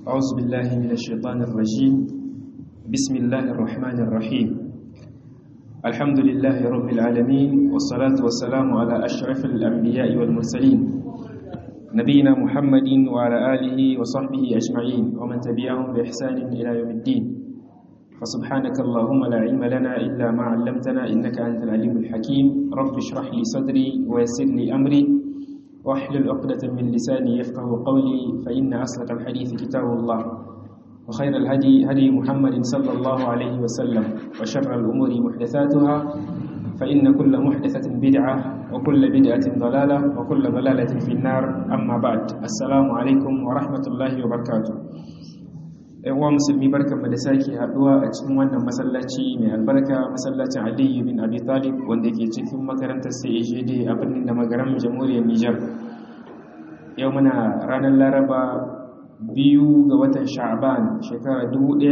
أعوذ بالله من الشيطان الرجيم بسم الله الرحمن الرحيم الحمد لله رب العالمين والصلاة والسلام على أشرف الأنبياء والمرسلين نبينا محمد وعلى آله وصحبه أجمعين ومن تبعهم بإحسان إلى يوم الدين فسبحانك اللهم لا علم لنا إلا ما علمتنا إنك أنت العليم الحكيم رب اشرح لي صدري ويسر لي أمري واحلل عقدة من لساني يفقه قولي فإن أصدق الحديث كتاب الله وخير الهدي هدي محمد صلى الله عليه وسلم وشر الأمور محدثاتها فإن كل محدثة بدعة وكل بدعة ضلالة وكل ضلالة في النار أما بعد السلام عليكم ورحمة الله وبركاته uwa musulmi barkanmu da sake haduwa a cikin wannan masallaci mai albarka masallacin aliyu bin abi talib wanda ke cikin makarantar CAGD a birnin da magaram jamhuriyar Nijar yau muna ranar laraba biyu ga watan sha'ban shekara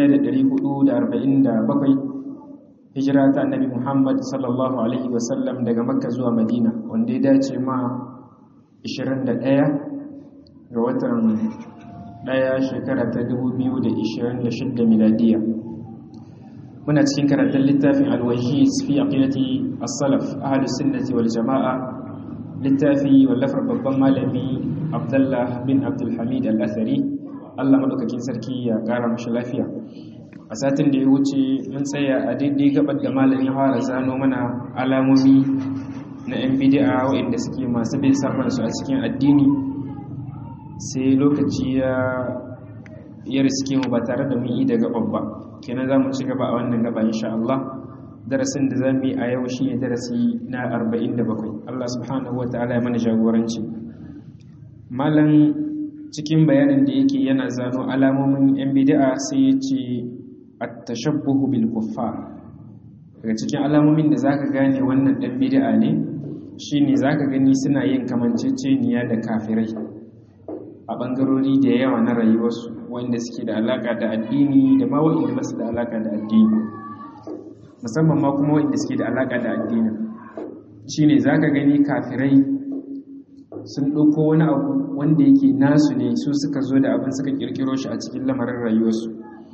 1447 hijira ta annabi muhammad sallallahu alaihi wasallam daga makka zuwa madina wanda ya dace ma 21 ga watan daya shekara ta 2026 miladiya muna cikin karatun littafin alwajiz fi aqidati as-salaf ahlus sunnati wal jamaa littafi wallafar babban malami abdullah bin abdul hamid al-athari Allah madaukakin sarki ya kara mashi lafiya a satin da ya wuce mun tsaya a daidai gabar da malamin fara zano mana alamomi na yan bid'a waɗanda suke masu bin sarfar su a cikin addini sai lokaci ya ya riske mu ba tare da mun yi da gaban ba kenan za mu ci gaba a wannan gaba insha Allah darasin da za mu yi a yau shi ne darasi na 47 Allah subhanahu wa ta'ala ya mana jagoranci malam cikin bayanin da yake yana zano alamomin yan bid'a sai ya ce at-tashabbuhu bil kuffar daga cikin alamomin da zaka gane wannan dan bid'a ne shine zaka gani suna yin kamanceceniya da kafirai a ɓangarori da yawa na rayuwarsu wanda suke da alaƙa da addini da ma wa'inda ba su da alaƙa da addini musamman ma kuma wa'inda suke da alaƙa da addini shi ne za ka gani kafirai sun ɗauko wani abu wanda yake nasu ne su suka zo da abin suka ƙirƙiro shi a cikin lamarin rayuwarsu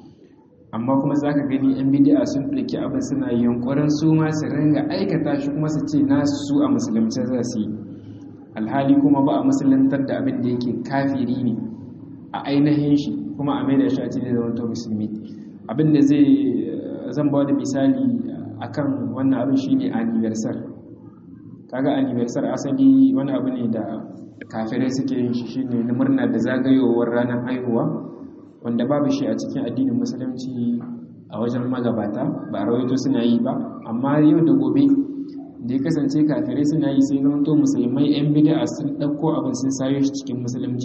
amma kuma za ka gani 'yan bidi'a sun ɗauki abin suna yunƙurin su ma su ringa aikata shi kuma su ce nasu su a musulunci za su yi alhali kuma ba a musulantar da abin da yake kafiri ne a ainihin shi kuma a maida shi a cikin zaman to musulmi abin da zai zan ba da misali akan wannan abin shine anniversary kaga anniversary asali wani abu ne da kafirai suke yin shi shine na murna da zagayowar ranar haihuwa wanda babu shi a cikin addinin musulunci a wajen magabata ba a rawaito suna yi ba amma yau da gobe da ya kasance kafirai suna yi sai zama to musulmai 'yan bid'a sun ɗauko abin sun sayo shi cikin musulunci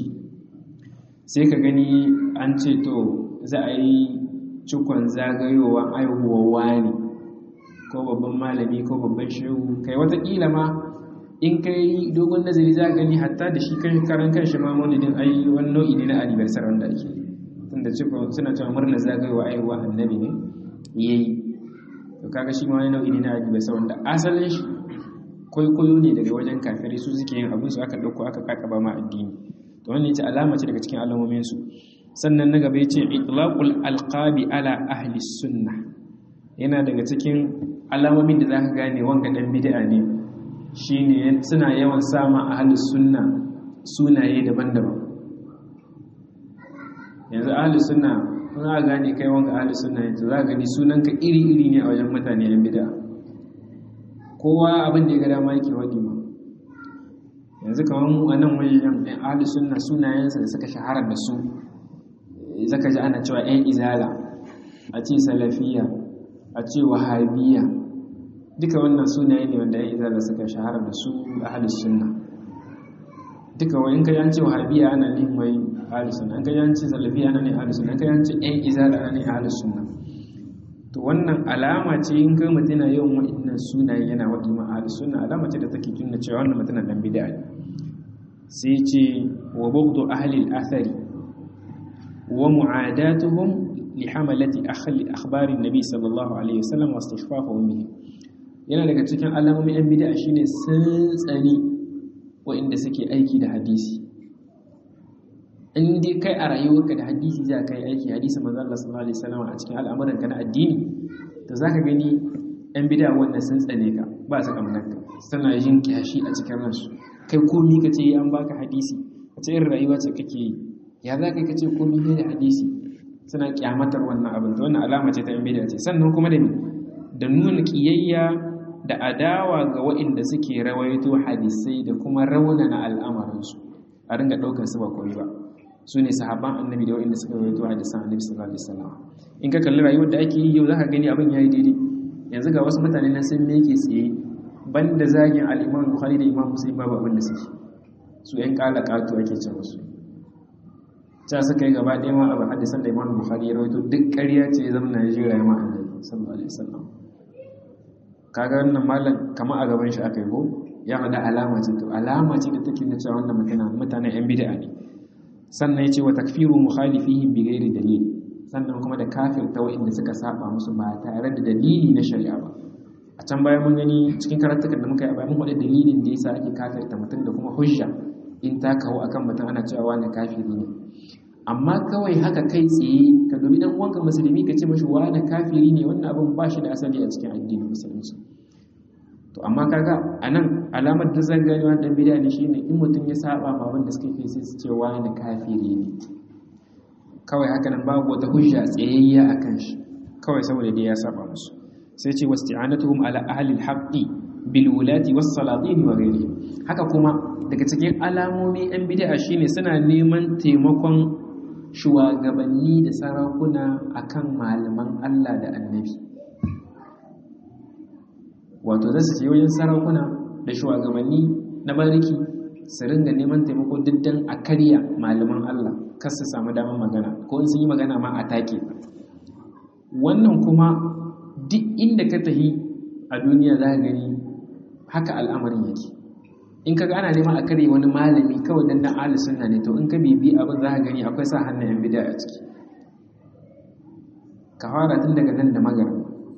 sai ka gani an ce to za a yi cikon zagayowa aihuwa wani ko babban malami ko babban shehu kai watakila ma in kai dogon nazari za gani hatta da shi kan karan kan shi ma maulidin ai wani nau'i ne na anniversary wanda ake tunda cikon suna cewa murnar zagayowa aihuwa annabi ne yayi to kaga shi ma wani nau'i ne na hadisi wanda asalin shi kwaikwayo ne daga wajen kafirai su suke yin abin su aka dauko aka kakaba ma addini to wannan yace alama ce daga cikin alamomin su sannan na gaba yace itlaqul alqabi ala ahli sunna yana daga cikin alamomin da zaka gane wanga dan bid'a ne shine suna yawan sama ahli sunna sunaye daban-daban yanzu ahli sunna za a gane kai wanga ahli sunna yanzu za a gani sunanka iri-iri ne a wajen mutane yan bida kowa abin da ya ga dama yake wadi ma yanzu kamar mu a nan wajen yan ahli sunna sunayensa da suka shahara da su zaka ji ana cewa yan izala a ce salafiya a ce wahabiya duka wannan sunaye ne wanda yan izala suka shahara da su ahli sunna duka wani ka yanci wahabiya ana nihin wai ahlus sunna an ka yanci salafiya ana ne ahlus sunna an ka yanci ɗan izala ana ne ahlus sunna to wannan alama ce in kai mutum yana yawan wa'annan sunaye yana waɗi ma ahlus sunna alama ce da take nuna cewa wannan mutum dan bid'a ne sai ce wa bughdu ahli al-athari wa mu'adatuhum li hamalati akhli akhbari an-nabi sallallahu alaihi wasallam wa istighfafuhum bihi yana daga cikin alamomin yan bid'a shine sun tsani waɗanda suke aiki da hadisi in dai kai a rayuwarka da hadisi za ka yi aiki hadisi manzo Allah sallallahu alaihi wasallam a cikin al'amuran ka na addini to zaka gani yan bid'a wannan sun tsane ka ba su kamnar ka suna yin kiyashi a cikin ransu kai komi ka ce an baka hadisi wace irin rayuwa ce kake yi ya za ka ce komi ne da hadisi suna kyamatar wannan abin to wannan alama ce ta yan bid'a ce sannan kuma da da nuna kiyayya da adawa ga waɗanda suke rawaito hadisai da kuma raunana al'amarinsu a ringa ɗaukar su ba komai ba su ne sahabban annabi da waɗanda suka rawaito hadisan annabi sallallahu alaihi wasallam in ka kalli rayuwar da ake yi yau zaka gani abin yayi daidai yanzu ga wasu mutane nan sun meke tsaye banda zagin al-Imam Bukhari da Imam Muslim babu abin da suke su ƴan kala katu ake ce musu ta suka yi gaba ɗaya ma abu hadisan da Imam Bukhari ya rawaito duk ƙarya ce ya zama Najeriya ma annabi sallallahu alaihi wasallam kaga wannan malam kama a gaban shi aka yi ko ya faɗa alama ce to alama ce da take nuna cewa wannan mutane mutanen yan bid'a ne sannan ya ce wa takfiru mukhalifihim bi ghairi dalil sannan kuma da kafirta wa'inda suka saba musu ba tare da dalili na shari'a ba a can bayan mun gani cikin karatukan da muka yi a bayan mun faɗi dalilin da yasa ake kafirta mutum da kuma hujja in ta kawo akan mutum ana cewa wani kafiri ne amma kawai haka kai tsaye ka dubi dan uwanka musulmi ka ce mashi wani kafiri ne wannan abin ba shi da asali a cikin addinin musulunci to amma kaga anan alamar da zan gani wannan bid'a ne shine in mutum ya saba ma abin da suka kai sai su ce wani kafiri ne kawai haka nan babu wata hujja tsayayya akan shi kawai saboda dai ya saba musu sai ce wasti'anatuhum ala ahli al-haqqi bil wulati was salatin wa ghairihi haka kuma daga cikin alamomi yan bid'a shine suna neman taimakon shugabanni da sarakuna akan malaman Allah da annabi wato za su je wajen sarakuna da shugabanni na bariki su ringa neman taimako diddan a karya malaman Allah kar su samu damar magana ko in sun yi magana ma a take wannan kuma duk inda ka tahi a duniya za ka gani haka al'amarin yake in ka ana neman a karya wani malami kawai dan dan ahli sunna ne to in ka bibi abin za ka gani akwai sa hannun yan bid'a a ciki ka fara tun daga nan da magana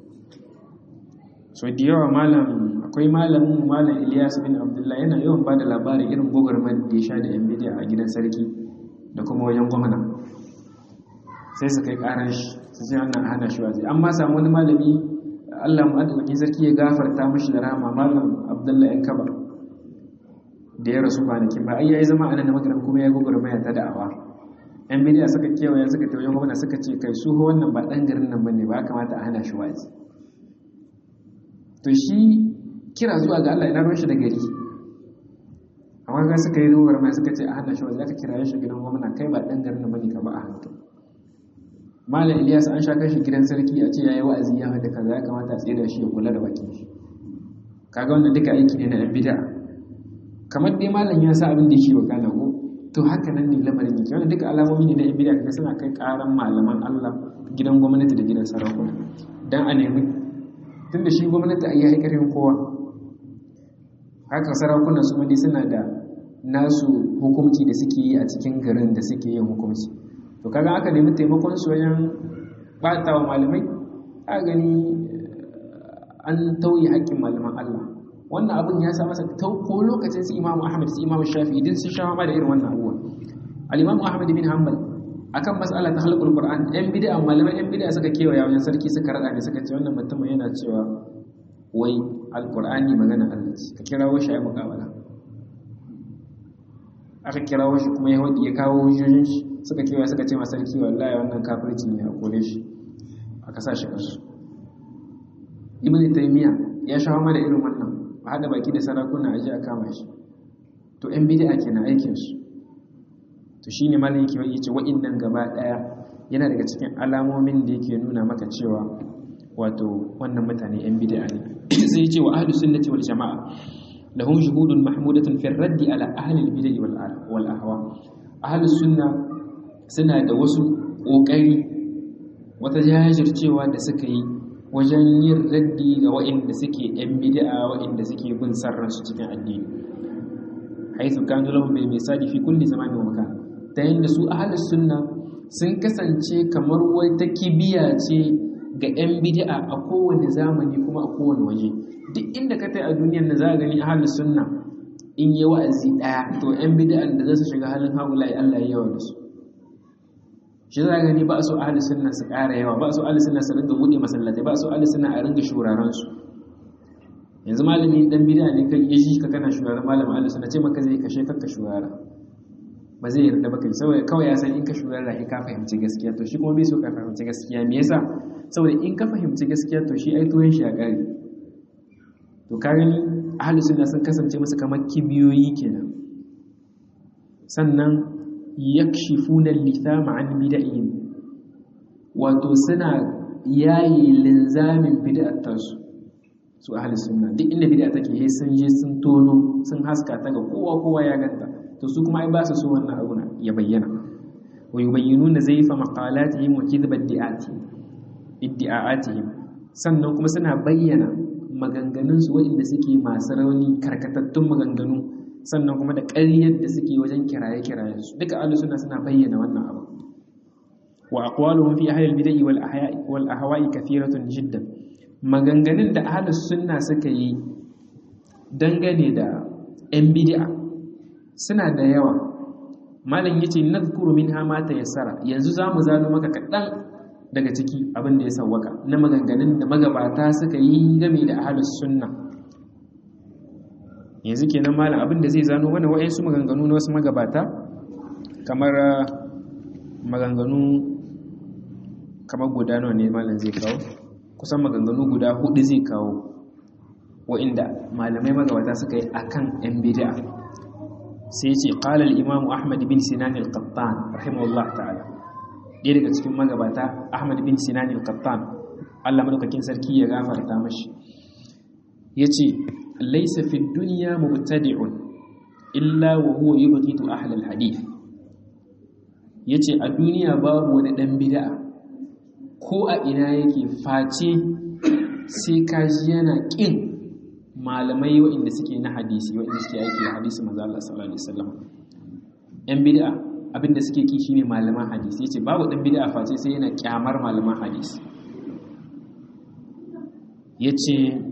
so da yawa malam akwai malamin malam Ilyas bin Abdullahi yana yawan bada labarin irin gogormar da ya sha da yan bid'a a gidan sarki da kuma wajen gwamna sai su kai karan shi su ce wannan hana shi waje amma samu wani malami Allah mu addu'a sarki ya gafarta mishi da rahama malam Abdullahi yan kaba da ya rasu kwanakin ba ai yayi zama anan da magaran kuma ya gogormaya ta da'awa yan bid'a suka kewaye suka tafi wajen gwamna suka ce kai su wannan ba dan garin nan bane ba kamata a hana shi waje to shi kira zuwa ga Allah ina ruwan shi da gari amma ga suka yi ruwar mai suka ce a hana shi wanda aka kira shi gidan gwamna kai ba dan garin bane ka ba a hankali malam Ilyas an sha kashi gidan sarki a ce yayi wa'azi ya hada kaza ya kamata a tsira shi ya kula da bakin shi kaga wannan duka aiki ne na yan bid'a kamar dai malam ya sa abin da yake wakana ko to haka nan ne lamarin yake wannan duka alamomi ne na yan bid'a kaga suna kai karan malaman Allah gidan gwamnati da gidan sarakuna dan a nemi tunda shi gwamnati a yi haikarin kowa haka sarakunan su wani suna da nasu hukumci da suke yi a cikin garin da suke yin hukumci to kaga aka nemi taimakon su wajen bata wa malamai a gani an tauye haƙƙin malaman Allah wannan abin ya sa masa ko lokacin su imamu ahmad su imamu shafi idan sun sha ma da irin wannan abubuwa al-imamu ahmad bin hanbal akan mas'ala ta halqul qur'an yan bid'a malaman yan bid'a suka kewaya wajen sarki suka rada ne suka ce wannan mutumin yana cewa wai alqur'ani magana Allah ce ka kirawo shi ai muqabala aka kirawo shi kuma ya wadi ya kawo hujjojin shi suka kewaya suka ce masa sarki wallahi wannan kafirci ne a kore shi aka sa shi kasu ibn taymiya ya shawo ma da irin wannan a hada baki da sarakuna aje a kama shi to yan bid'a kenan aikin su to shine malam yake wai yace wa'annan gaba daya yana daga cikin alamomin da yake nuna maka cewa wato wannan mutane yan bid'a ne sai yace wa ahlus sunnati wal jamaa lahum shuhudun mahmudatun fi raddi ala ahli al bid'ah wal wal ahwa ahlus sunna suna da wasu kokari wata jajircewa da suka yi wajen yin raddi ga wa'inda suke yan bid'a wa'inda suke bin sarransu cikin addini haythu kanu lahum bil misali fi kulli zamanin wa makan ta yadda su ahalus sunna sun kasance kamar wata kibiya ce ga 'yan bid'a a kowane zamani kuma a kowane waje duk inda ka tai a duniyar da za a gani ahalus sunna in yi wa'azi ɗaya to 'yan bid'an da za su shiga halin haulayi Allah ya yawa da su shi za gani ba su ahli sunna su ƙara yawa ba su ahli sunna su ringa buɗe masallatai ba su ahli sunna a ringa shuraren su yanzu malami dan bid'a ne kai yaji ka kana shuraren malamin ahli sunna ce maka zai kashe kanka shurara ba zai yarda baka saboda kawai ya san in ka shurara ka fahimci gaskiya to shi kuma bai so ka fahimci gaskiya me yasa saboda in ka fahimci gaskiya to shi ai tuwon shi a ƙari to ka gani ahli sunna sun kasance musu kamar kibiyoyi kenan sannan yakshifuna lithama an bid'ihim wato suna yayi linzamin bid'atarsu su ahli sunna duk inda bid'a take he sun je sun tono sun haska ta ga kowa kowa ya ganta to su kuma ai ba su so wannan abu ya bayyana wa yubayyinuna zayfa maqalatihim wa kidhba iddi'atihim sannan kuma suna bayyana maganganun su waɗanda suke masu rauni karkatattun maganganu sannan kuma da ƙaryar da suke wajen kiraye-kirayen su duka ahlus sunna suna bayyana wannan abu wa aqwaluhum fi ahli al-bid'ah wal ahya'i wal ahwa'i kathiratun jiddan maganganun da ahlus sunna suka yi dangane da yan bid'a suna da yawa malam yace nadhkuru minha ma tayassara yanzu zamu zano maka kadan daga ciki abin da ya sawwaka na maganganun da magabata suka yi game da ahlus sunna yanzu kenan malam abin da zai zano mana wa'ansu maganganu na wasu magabata kamar maganganu kamar guda nawa ne malam zai kawo kusan maganganu guda hudu zai kawo wa'inda malamai magabata suka yi akan yan bid'a sai ce qala al-imam ahmad bin sinan al-qattan rahimahullah ta'ala ɗaya daga cikin magabata ahmad bin sinan al-qattan Allah madaukakin sarki ya gafarta mashi yace laysa fi dunya mubtadi'un illa wa huwa yubghidu ahli al-hadith yace a duniya babu wani dan bid'a ko a ina yake face sai kaji yana kin malamai waɗanda suke na hadisi waɗanda suke aiki da hadisi manzo Allah sallallahu alaihi wasallam yan bid'a abinda suke ki shine malaman hadisi yace babu dan bid'a face sai yana kyamar malaman hadisi yace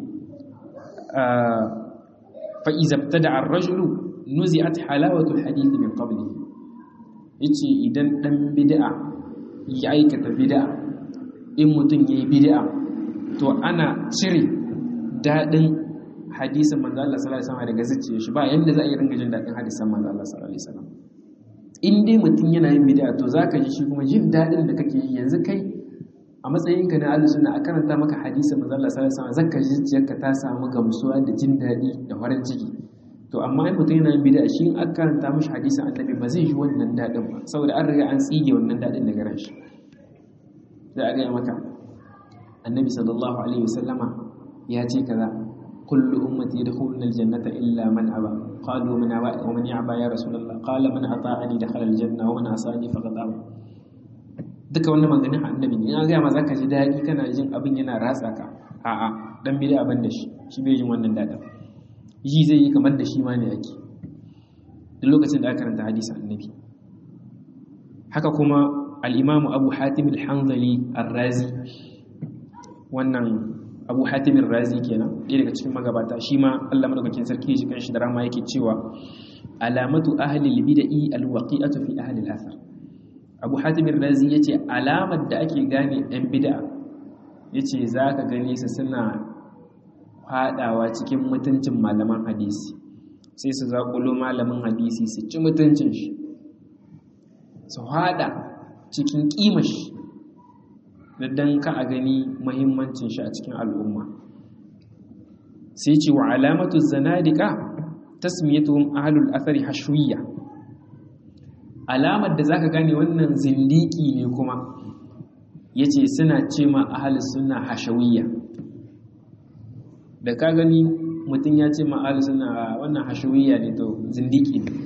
fa iza ibtada ar-rajulu nuzi'at halawatu al-hadith min qablihi yace idan dan bid'a ya aikata bid'a in mutum yayi bid'a to ana cire dadin hadisin manzo Allah sallallahu alaihi wasallam daga zuciyar shi ba yanda za a yi ringa jin dadin hadisan manzo Allah sallallahu alaihi wasallam in dai mutum yana yin bid'a to zaka ji shi kuma jin dadin da kake yi yanzu kai a matsayin ka na ahlus sunna a karanta maka hadisin manzo Allah sallallahu alaihi wasallam zaka ji zuciyarka ta samu gamsuwa da jin dadi da farin ciki to amma in mutum yana yin bid'a shi in aka karanta mishi hadisin annabi ba zai ji wannan dadin ba saboda an riga an tsige wannan dadin daga ran shi za a ga maka annabi sallallahu alaihi wasallama ya ce kaza كل أمتي يدخلون الجنة إلا من أبى قالوا من أبى ومن يعبى يا رسول الله قال من أطاعني دخل الجنة ومن عصاني فقد أبى duka wannan maganin annabi ne ina ga ma zaka ji dadi kana jin abin yana ratsa ka a'a dan bid'a ban da shi shi bai jin wannan dadin yi zai yi kamar da shi ma ne yake duk lokacin da aka karanta hadisi annabi haka kuma al-imam Abu Hatim al-Hanzali ar-Razi wannan abu hatimin razi kenan ɗaya daga cikin magabata shi ma allah madaukakin sarki shi kan shi da rama yake cewa alamatu ahli bid'i alwaqi'atu fi ahli al-athar abu hatimin razi yace alamar da ake gane ɗan bid'a yace zaka gane su suna fadawa cikin mutuncin malaman hadisi sai su zaƙulo malamin hadisi su ci mutuncin shi su hada cikin ƙimar shi da dan ka a gani mahimmancin shi a cikin al'umma sai ce wa alamatu zanadika tasmiyatuhum ahlul athari hashwiyya alamar da zaka gane wannan zindiki ne kuma yace suna ce ma ahlus sunna hashawiyya da ka gani mutum ya ce ma ahlus sunna wannan hashawiyya ne to zindiki ne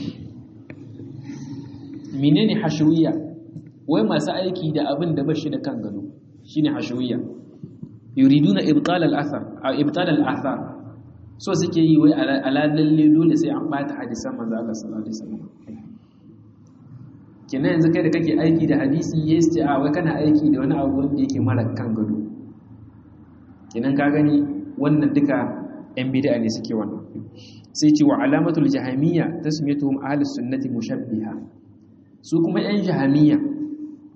menene hashawiyya wai masu aiki da abin da bashi da kan gado shine hashawiyya yuriduna ibtal al-athar aw ibtal al-athar so suke yi wai ala lalle dole sai an bata hadisan manzo Allah sallallahu alaihi wasallam kenan yanzu kai da kake aiki da hadisi yes ce a wai kana aiki da wani abu wanda yake mara kan gado kenan ka gani wannan duka yan bid'a ne suke wannan sai ce wa alamatul jahamiyya tasmiyatuhum ahlus sunnati mushabbiha su kuma yan jahamiyya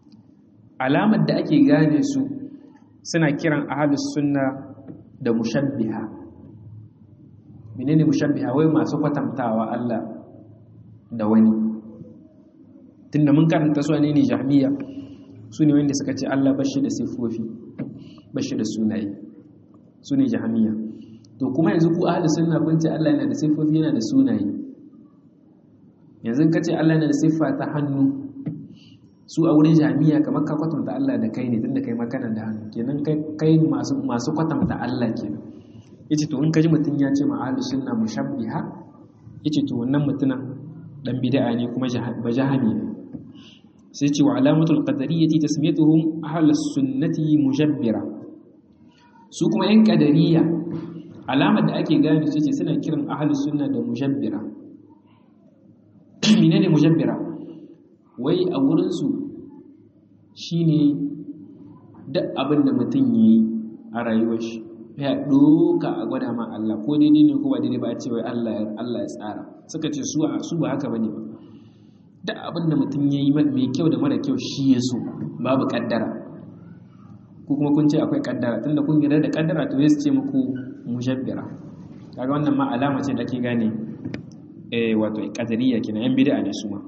alamar da ake gane su suna kiran ahlus sunna da mushabbiha menene mushabbiha wai masu kwatantawa Allah da wani tunda mun karanta su ne ne jahmiya su ne wanda suka ce Allah bashi da sifofi bashi da sunaye su ne jahmiya to kuma yanzu ku ahli sunna kun ce Allah yana da sifofi yana da sunaye yanzu ka ce Allah yana da siffa ta hannu su a wurin jahmiya kamar ka kwatanta Allah da kai ne tunda kai makana da hannu kenan kai masu masu kwatanta Allah kenan yace to in ka ji mutun ya ce ma ahli sunna mushabbiha yace to wannan mutumin dan bid'a ne kuma bajahami ne sai ce wa alamatul qadariyyati tasmiyatuhum ahlus sunnati mujabbira su kuma yan qadariyya alamar da ake gane su ce suna kiran ahlus sunna da mujabbira menene mujabbira wai a wurin su shine duk abin da mutum yayi a rayuwar shi ya doka a gwada ma Allah ko daidai ne ko ba daidai ba a ce wai Allah Allah ya tsara suka ce su su ba haka bane ba duk abin da mutum yayi mai kyau da mara kyau shi ya so babu kaddara ko kuma kun ce akwai kaddara tunda kun yarda da kaddara to sai ce muku mujabbira kaga wannan ma alama ce da ke gane eh wato qadariyya kenan yan bid'a ne su ma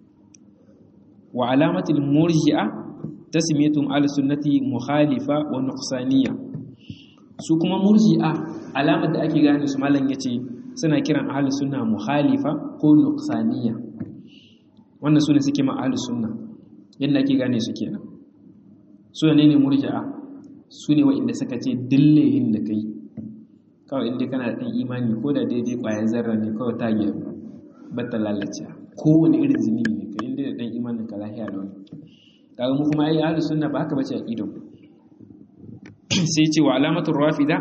wa alamatul murji'a tasmiyatum al sunnati mukhalifa wa nuqsaniyya su kuma murji'a alamar da ake gane su malam yace suna kiran ahlus sunna mukhalifa ko nuqsaniya wannan sune suke ma ahlus sunna yanda ake gane su kenan su ne ne murji'a su ne wa'inda suka ce dillehin da kai kawai inda kana da imani ko da daidai ƙwayar zarra ne kawai ta gyaru batta lalace kowane irin zunubi ne kai inda da dan imanin ka lahiya da wani kaga mu kuma ai ahlus sunna ba haka bace aqidan sai ce wa alamatul rafida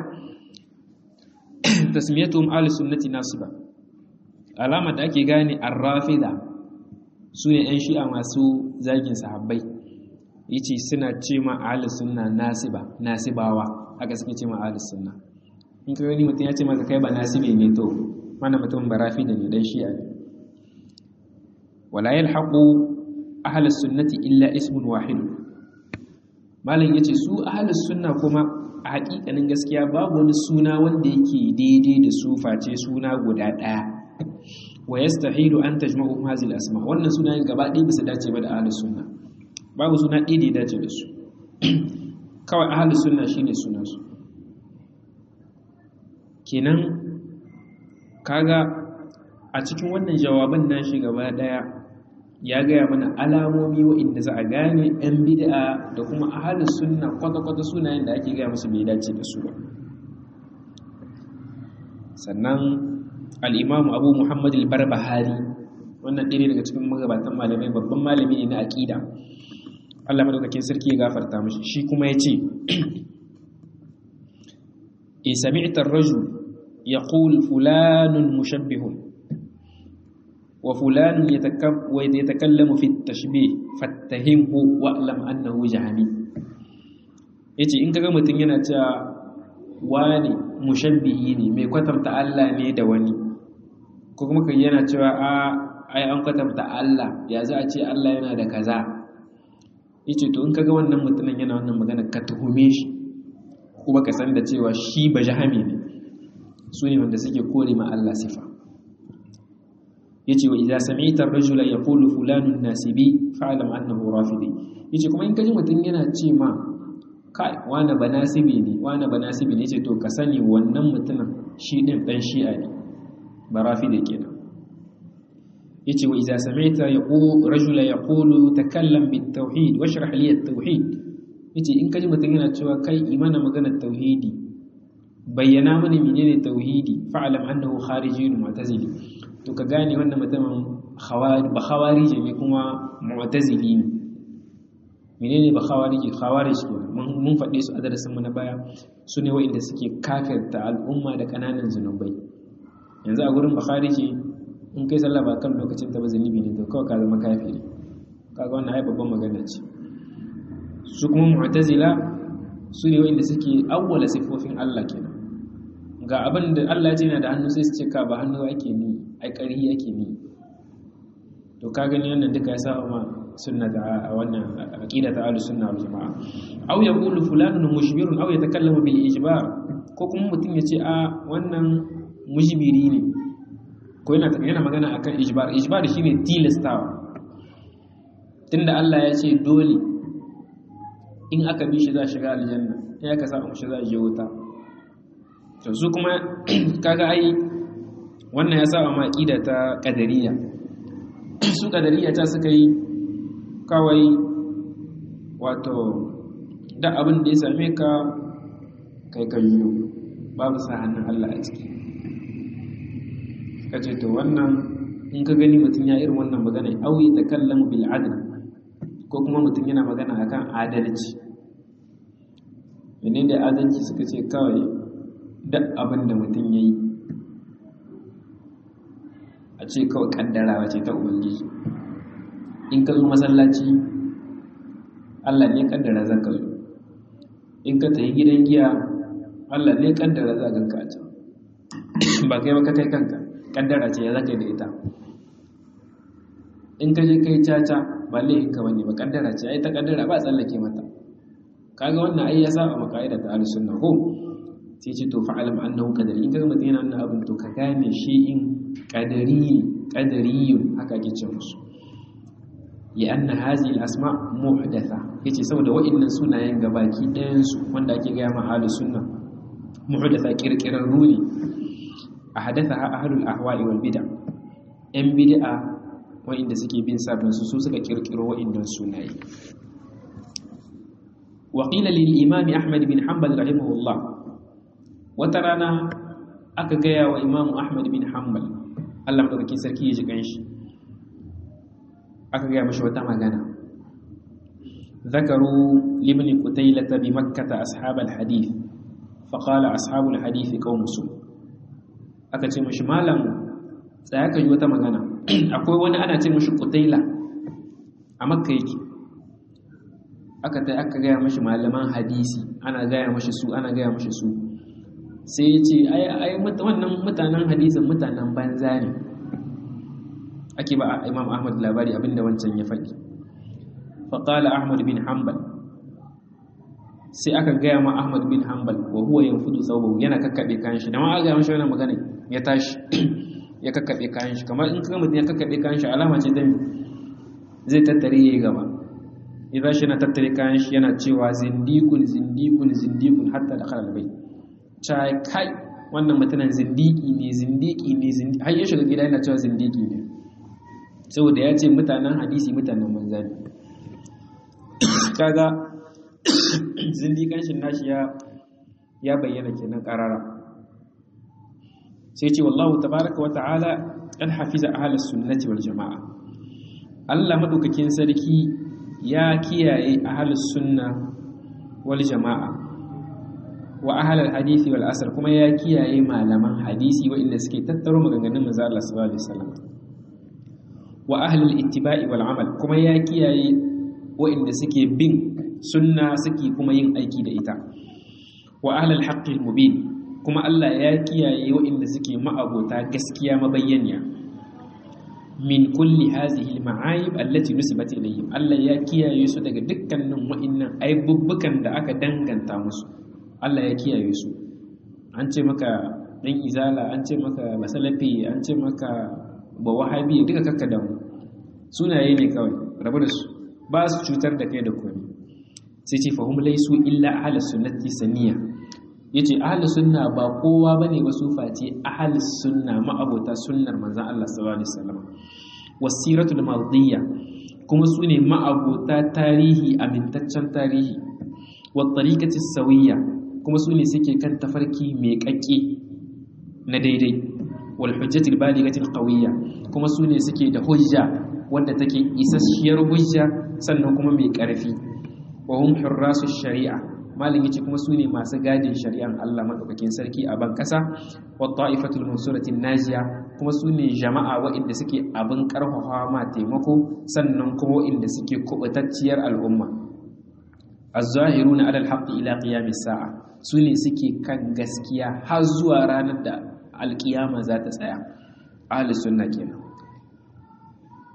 tasmiyatuhum ahlus sunnati nasiba alama da ake gane ar-rafida sune yan shi'a masu zagin sahabbai yace suna ce ma ahlus sunna nasiba nasibawa haka suke ce ma ahlus sunna in ka gani mutum ya ce maka kai ba nasibi ne to mana mutum ba rafida ne dan shi'a ne wala yalhaqu ahlus sunnati illa ismun wahid malam yace su ahlus sunna kuma a hakikanin gaskiya babu wani suna wanda yake daidai da su face suna guda daya wa yastahilu an tajma'u hadhihi al-asma wannan sunayen gaba ɗaya bisa dace ba da ahlus sunna babu suna ɗaya da ya dace da su kawai ahlus sunna shine sunan su kenan kaga a cikin wannan jawaban nashi gaba daya ya gaya mana alamomi wa'inda za a gane 'yan bid'a da kuma ahalin sunna kwata-kwata sunayen da ake gaya musu bai dace da su ba sannan al'imamu abu muhammad al-barbahari wannan ɗaya daga cikin magabatan malamai babban malami ne na aƙida allah madaukakin sarki ya gafarta mashi shi kuma ya ce in sami'tar raju ya fulanun mushabbihun وفلان يتكلم في التشبيه فاتهمه واعلم انه جهمي yace in kaga mutum yana cewa wani mushabbihi ne mai kwatanta Allah ne da wani ko kuma kai yana cewa a ai an kwatanta Allah ya za a ce Allah yana da kaza yace to in kaga wannan mutumin yana wannan magana ka tuhume shi kuma ka san da cewa shi ba jahami ne su ne wanda suke kore ma Allah sifa yace wa idza sami'ta ar-rajula yaqulu fulanun nasibi fa'lam annahu rafidi yace kuma in kaji mutun yana ce ma kai wani banasibi ne wani banasibi ne yace to ka sani wannan mutumin shi din dan shi'a ne ba rafidi kenan yace wa idza sami'ta yaqulu rajula yaqulu takallam bit-tauhid washrah li at-tauhid yace in kaji mutun yana cewa kai imana magana tauhidi bayyana mana menene tauhidi fa'lam annahu kharijiyun mu'tazili to ka gane wannan mutumin ba khawarije ne kuma mu'tazili ne menene ba khawarije khawarij ke mun faɗe su a darasin mu na baya su ne wa'inda suke kafirta al'umma da kananan zunubai yanzu a gurin bakharije in kai sallah ba kan lokacin ta ba zunubi ne to kawai ka zama kafiri kaga wannan ai babban magana ce su kuma mu'tazila su ne wa'inda suke awwala sifofin Allah kenan ga abin da Allah ya ce yana da hannu sai su ce ka ba hannu ake ni ai ƙarhi ake ni to ka gani wannan duka ya saba ma sunnata wannan aqidata ahlus sunna wal jamaa aw yaqulu fulanun mushbirun aw yatakallamu bil ijbar ko kuma mutum ya ce a wannan mujbiri ne ko yana yana magana akan ijbar ijbar shine tilastawa tunda Allah ya ce dole in aka bi shi za shiga aljanna in aka sa mu shi za je wuta to su kuma kaga ai wannan ya saba ma aqida ta qadariyya su qadariyya ta suka yi kawai wato da abin da ya same ka kai ka yiwu babu sa hannun Allah a ciki kace to wannan in ka gani mutum ya irin wannan magana au ya takallamu bil adl ko kuma mutum yana magana akan adalci menene da adalci suka ce kawai duk abin da mutum yayi a ce kawai kaddarawa ce ta ubangiji in ka zo masallaci Allah ne kaddara zaka zo in ka tafi gidan giya Allah ne kaddara za ganka a can ba kai ba ka kai kanka kaddara ce ya zaka da ita in ka je kai caca ba laifin ka bane ba kaddara ce ai ta kaddara ba tsallake mata kaga wannan ai ya saba maka aida ta ahlus sunna ko sai ce to fa'alam annahu qadari in kaga mutum yana wannan abin to ka gane shi in qadari qadariyun haka ake ce musu ya anna hazihi al-asma muhdatha yace saboda wa'annan sunayen gabaki ɗayan su wanda ake ga ma ahlus sunna muhdatha kirkiran runi ahadathaha ahlul ahwa'i wal bid'a yan bid'a wa'inda suke bin sabon su su suka kirkiro wa'innan sunaye wa qila lil imam ahmad bin hanbal rahimahullah wata rana aka gaya wa imam ahmad bin hanbal Allah madaukakin sarki ya ji kanshi aka gaya mashi wata magana ذكروا لابن قتيلة بمكة أصحاب الحديث فقال أصحاب الحديث قوم سوء aka ce mashi malam tsaya ka yi wata magana akwai wani ana ce mashi kutaila a makka yake aka ta aka gaya mashi malaman hadisi ana gaya mashi su ana gaya mashi su sai ya ce ai wannan mutanen hadisin mutanen banza ne ake ba imam ahmad labari abinda wancan ya faɗi faƙala ahmad bin hanbal sai aka gaya ma ahmad bin hanbal wa huwa yanfudu thawbahu yana kakkaɓe kayan shi da ma aka gaya mashi wannan magana ya tashi ya kakkaɓe kayan shi kamar in kaga mutum ya kakkaɓe kayan shi alama ce dan zai tattare yayi gaba idan shi na tattare kayan shi yana cewa zindikun zindikun zindikun hatta da khalal bai cha kai wannan mutumin zindiki ne zindiki ne zindiki har ya shiga gida yana cewa zindiki ne saboda ya ce mutanen hadisi mutanen manza ne kaga zindikan shi nashi ya ya bayyana kenan karara sai ce wallahu tabaraka wa ta'ala an hafiza ahlus sunnati wal jamaa Allah madaukakin sarki ya kiyaye ahlus sunna wal jamaa wa ahlul hadisi wal asr kuma ya kiyaye malaman hadisi waɗanda suke tattaro maganganun manzo Allah sallallahu alaihi wasallam wa ahlul ittiba'i wal amal kuma ya kiyaye waɗanda suke bin sunna suke kuma yin aiki da ita wa ahlul haqqil mubin kuma Allah ya kiyaye waɗanda suke ma'abota gaskiya mabayyaniya min kulli hazihi al-ma'ayib allati nusibat ilayhim Allah ya kiyaye su daga dukkanin wa'annan aibubbukan da aka danganta musu Allah ya kiyaye su an ce maka dan izala an ce maka masalafi an ce maka ba wahabi duka kakka da mu sunaye ne kawai rabu da su ba su cutar da kai da komai sai ce fahim laisu illa ahlus sunnati saniya yace ahlus sunna ba kowa bane ba su face ahlus sunna ma'abota sunnar manzon Allah sallallahu alaihi wasallam wasiratul madiyya kuma su ne ma'abota tarihi amintaccen tarihi wa tariqati sawiyya kuma su ne suke kan tafarki mai kakke na daidai wal hujjatul balighatil qawiyya kuma su ne suke da hujja wanda take isasshiyar hujja sannan kuma mai ƙarfi wa hum hurrasu shari'a malin yace kuma su ne masu gadin shari'an Allah madaukakin sarki a ban kasa wa ta'ifatul mansuratin najiya kuma su ne jama'a waɗanda suke abin karfafa ma taimako sannan kuma waɗanda suke kubutacciyar al'umma az-zahiruna 'ala al-haqqi ila qiyamis sa'a su ne suke kan gaskiya har zuwa ranar da alkiyama za ta tsaya ahlus sunna kenan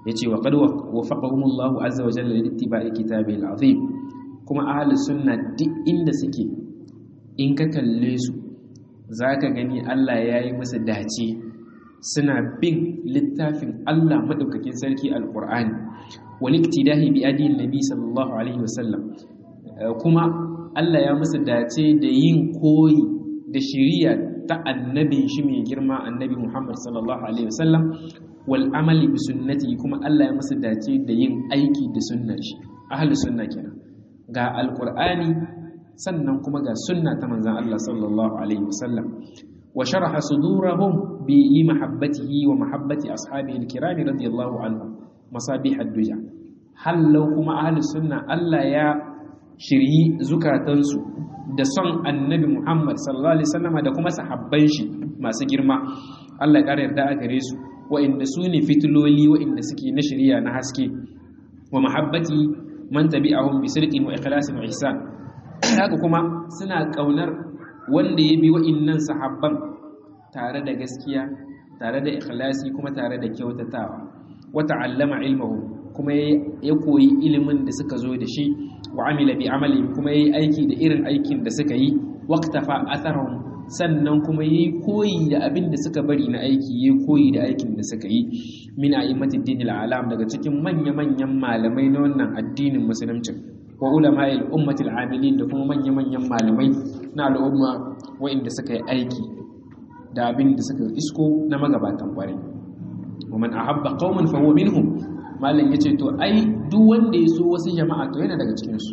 yace wa qad wafaqahumullahu azza wa jalla littiba'i kitabil azim kuma ahli sunna duk inda suke in ka kalle su zaka gani Allah yayi musu dace suna bin littafin Allah madaukakin sarki alqur'ani wal iktidahi bi adin nabi sallallahu alaihi wasallam kuma Allah ya musu dace da yin koyi da shiriya ta annabin shi mai girma annabi Muhammad sallallahu alaihi wasallam wal amali bi sunnati kuma Allah ya musu dace da yin aiki da sunnar shi ahli sunna kenan ga alqur'ani sannan kuma ga sunna ta manzon Allah sallallahu alaihi wasallam wa sharaha sudurahum bi mahabbatihi wa mahabbati ashabihi alkiram radiyallahu anhum masabih ad-duja hallau kuma ahli sunna Allah ya shiryi zukatansu da son annabi Muhammad sallallahu alaihi wasallam da kuma sahabban shi masu girma Allah ya ƙara yarda a gare su wa'inda su ne fitiloli wa'inda suke na shari'a na haske wa mahabbati man tabi'ahum bi sirqin wa ikhlasin wa ihsan haka kuma suna kaunar wanda ya bi wa'innan sahabban tare da gaskiya tare da ikhlasi kuma tare da kyautatawa wa ta'allama ilmahu kuma ya koyi ilimin da suka zo da shi wa amila bi amali kuma yayi aiki da irin aikin da suka yi waqtafa atharhum sannan kuma yayi koyi da abin da suka bari na aiki yayi koyi da aikin da suka yi min a'immatid dinil alam daga cikin manya-manyan malamai na wannan addinin musulunci wa ulama'il ummatil amilin da kuma manya-manyan malamai na al'umma wa'inda suka yi aiki da abin da suka isko na magabatan kwarai wa man ahabba qauman fa huwa minhum malam yace to ai duk wanda ya so wasu jama'a to yana daga cikin su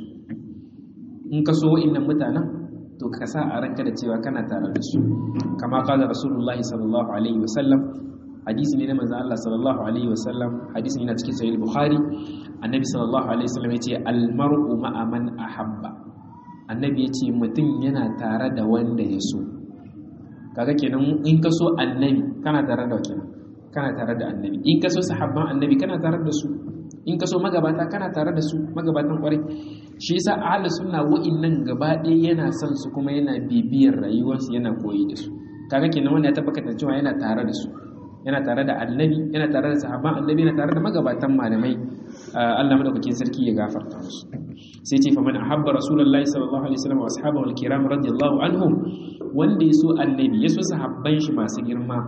in ka so wa'innan mutanen to ka sa a ranka da cewa kana tare da su kama kala rasulullahi sallallahu alaihi wasallam hadisi ne na manzon Allah sallallahu alaihi wasallam hadisi ne na cikin sahih bukhari annabi sallallahu alaihi wasallam yace al mar'u ma'a man ahabba annabi yace mutum yana tare da wanda ya so kaga kenan in ka so annabi kana tare da kenan kana tare da annabi in ka so sahabban annabi kana tare da su in ka so magabata kana tare da su magabatan kwarai shi yasa ahlus sunna wa'innan gaba ɗaya yana son su kuma yana bibiyar rayuwarsu yana koyi da su kaga kenan wanda ya tabbata cewa yana tare da su yana tare da annabi yana tare da sahabban annabi yana tare da magabatan malamai Allah madaukakin sarki ya gafarta musu sai ce faman ahabba rasulullahi sallallahu alaihi wasallam wa ashabahu alkiram radiyallahu anhum wanda ya so annabi ya so sahabban shi masu girma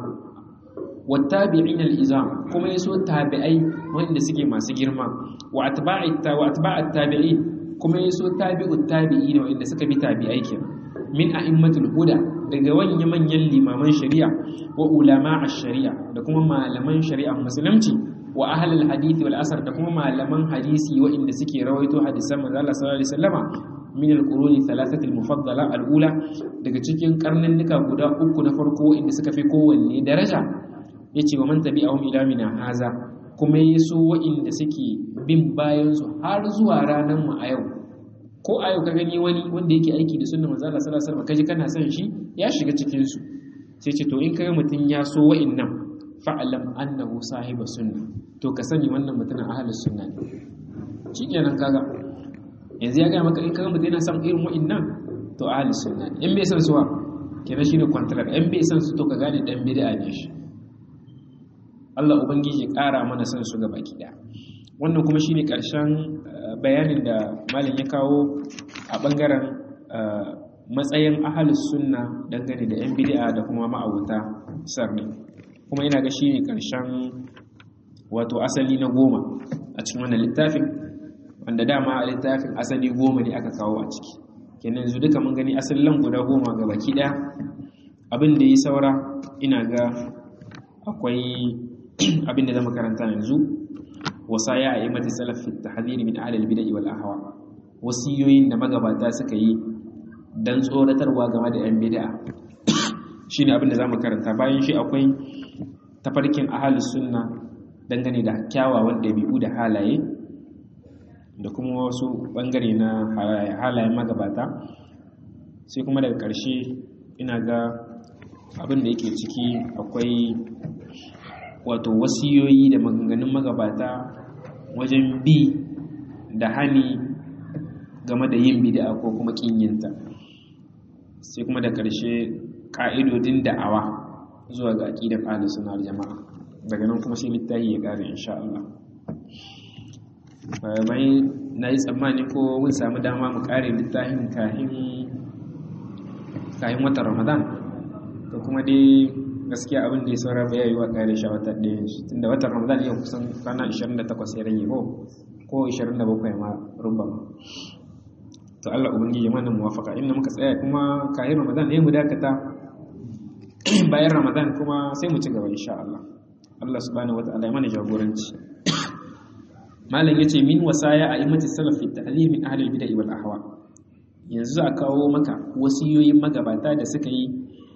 wattabi'in al-izam kuma yaso tabi'ai wanda suke masu girma wa atba'i wa atba'at tabi'i kuma yaso tabi'ut tabi'in wanda suka bi tabi'ai ke min a'immatul huda daga wanya manyan limaman shari'a wa ulama ash-shari'a da kuma malaman shari'a musulunci wa ahlul hadith wal asar da kuma malaman hadisi wanda suke rawaito hadisan manzo Allah sallallahu alaihi wasallama min al-quruni thalathati al-mufaddala al-ula daga cikin karninnika guda uku na farko inda suka fi kowanne daraja ya ce wa man tabi'ahum ila mina haza kuma ya so wa'inda suke bin bayansu har zuwa ranar mu a yau ko a yau ka gani wani wanda yake aiki da sunnar manzo Allah sallallahu alaihi wasallam kaji kana son shi ya shiga cikin su sai ce to in kaga mutun ya so wa'innan fa'alam annahu sahiba sunna to ka sani wannan mutumin ahlus sunna ne shikenan kaga yanzu ya ga maka in kaga mutun yana son irin wa'innan to ahlus sunna ne in bai son suwa kenan shine contract in bai son su to ka gane dan bid'a ne shi Allah Ubangiji ƙara mana son su ga baki ɗaya wannan kuma shine ƙarshen bayanin da malam ya kawo a ɓangaren matsayin ahalus sunna dangane da 'yan bid'a da kuma ma'abuta sarni kuma ina ga shine ƙarshen wato asali na goma a cikin wannan littafin wanda dama a littafin asali goma ne aka kawo a ciki kenan yanzu duka mun gani asalin guda goma ga baki ɗaya abin da yi saura ina ga akwai abin da zama karanta yanzu wasaya a yi mata salafin tahdhiri min ahlil bid'ah wal ahwa wasiyoyin da magabata suka yi dan tsoratarwa game da yan bid'a shine abin da zamu karanta bayan shi akwai tafarkin ahlus sunna dangane da kyawawan dabi'u da halaye da kuma wasu bangare na halayen magabata sai kuma daga ƙarshe ina ga abin da yake ciki akwai wato wasiyoyi da maganganun magabata wajen bi da hani game da yin bid'a ko kuma kinyinta sai kuma da ƙarshe ƙa'idodin da'awa zuwa ga aƙidar ahlus sunna jama'a daga nan kuma sai littafi ya ƙare insha Allah mai na yi tsammani ko mun samu dama mu kare littafin kahin kayan watan ramadan to kuma dai gaskiya abin da ya saura ba yayi wa kare shi wata ɗaya shi tunda watan ramadan yau kusan kwana 28 ya rage ko ko 27 ma rubama to Allah ubangiji mana muwafaka inda muka tsaya kuma kayan ramadan ne mu dakata bayan ramadan kuma sai mu ci gaba insha Allah Allah subhanahu wataala ya mana jagoranci malam yace min wasaya a imati salafi ta'lim min ahli al-bid'ah wal ahwa yanzu a kawo maka wasiyoyin magabata da suka yi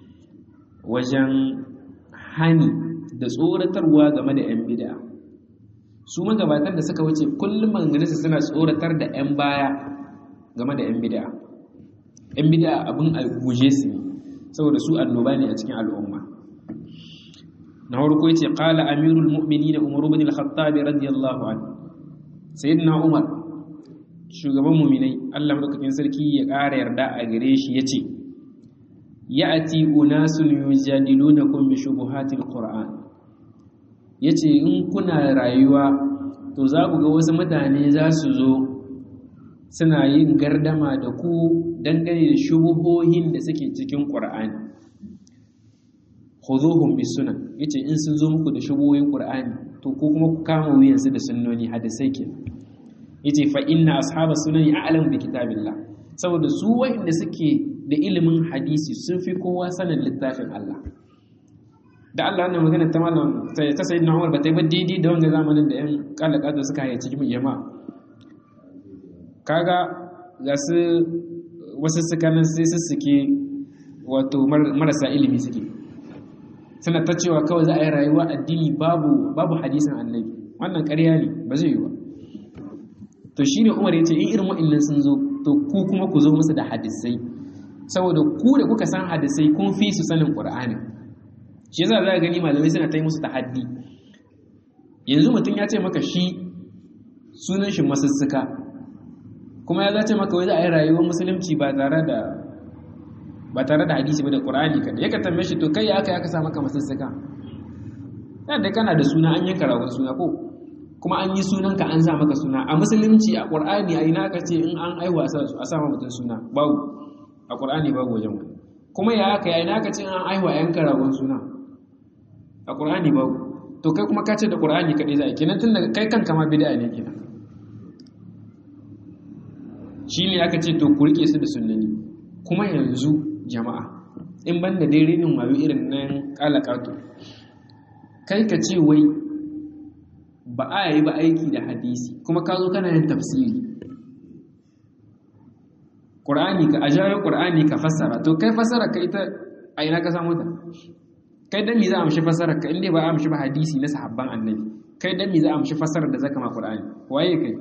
wajen hani da tsoratarwa game da 'yan bida su magabatan da suka wuce kullum manganinsu suna tsoratar da 'yan baya game da 'yan bida 'yan bida abin a guje su ne saboda su annoba ne a cikin al'umma na farko yace qala amirul mu'minin umar ibn al-khattab radiyallahu anhu sayyidina umar shugaban muminai Allah madaukakin sarki ya ƙara yarda a gare shi yace ya'ti unasun yujadilunakum bi shubuhatil qur'an yace in kuna rayuwa to za ku ga wasu mutane za su zo suna yin gardama da ku dangane da shubuhohin da suke cikin qur'ani khuduhum bis sunan yace in sun zo muku da shubuhohin qur'ani to ko kuma ku kama wuyansu da sunnoni hadisai kenan yace fa inna ashabas sunani a'lamu bi kitabillah saboda su wanda suke da ilimin hadisi sun fi kowa sanin littafin Allah da Allah wannan magana ta malam ta sayyidina Umar ba ta yi ba daidai da wanga zamanin da yan kalaka da suka haye cikin jama'a kaga ga su wasu sukanin sai su suke wato marasa ilimi suke suna ta cewa kawai za a yi rayuwa addini babu babu hadisin annabi wannan ƙarya ne ba zai yi ba to shine Umar yace in irin wa'annan sun zo to ku kuma ku zo musu da hadisai saboda ku da kuka san hadisai kun fi su sanin Qur'ani shi yasa za ka gani malamai suna ta yi musu tahaddi yanzu mutum ya ce maka shi sunan shi masussuka kuma ya zace maka wai za a yi rayuwar musulunci ba tare da ba tare da hadisi ba da Qur'ani kada yaka tambaye shi to kai ya aka ya ka sa maka masussuka yadda kana da suna an yanka ragon suna ko kuma an yi sunanka an sa maka suna a musulunci a ƙur'ani a ina ka ce in an aiwa a sa mutum suna babu a ƙur'ani babu wajen wani kuma ya aka yi ina ka ce an aiwa yan karagon suna a ƙur'ani babu to kai kuma ka ce da ƙur'ani kaɗai za a kenan tun daga kai kanka ma bida ne kenan shi ne aka ce to ku riƙe su da sunnani kuma yanzu jama'a in ban da dai rinin wayo irin nan ƙalaƙato kai ka ce wai ba a yi ba aiki da hadisi kuma ka zo kana yin tafsiri ƙur'ani ka ajayo ƙur'ani ka fassara to kai fassara ka ita a ina ka samu ta kai dan me za a amshi fassara ka inda ba a amshi ba hadisi na sahabban annabi kai dan me za a amshi fassara da zaka ma ƙur'ani waye kai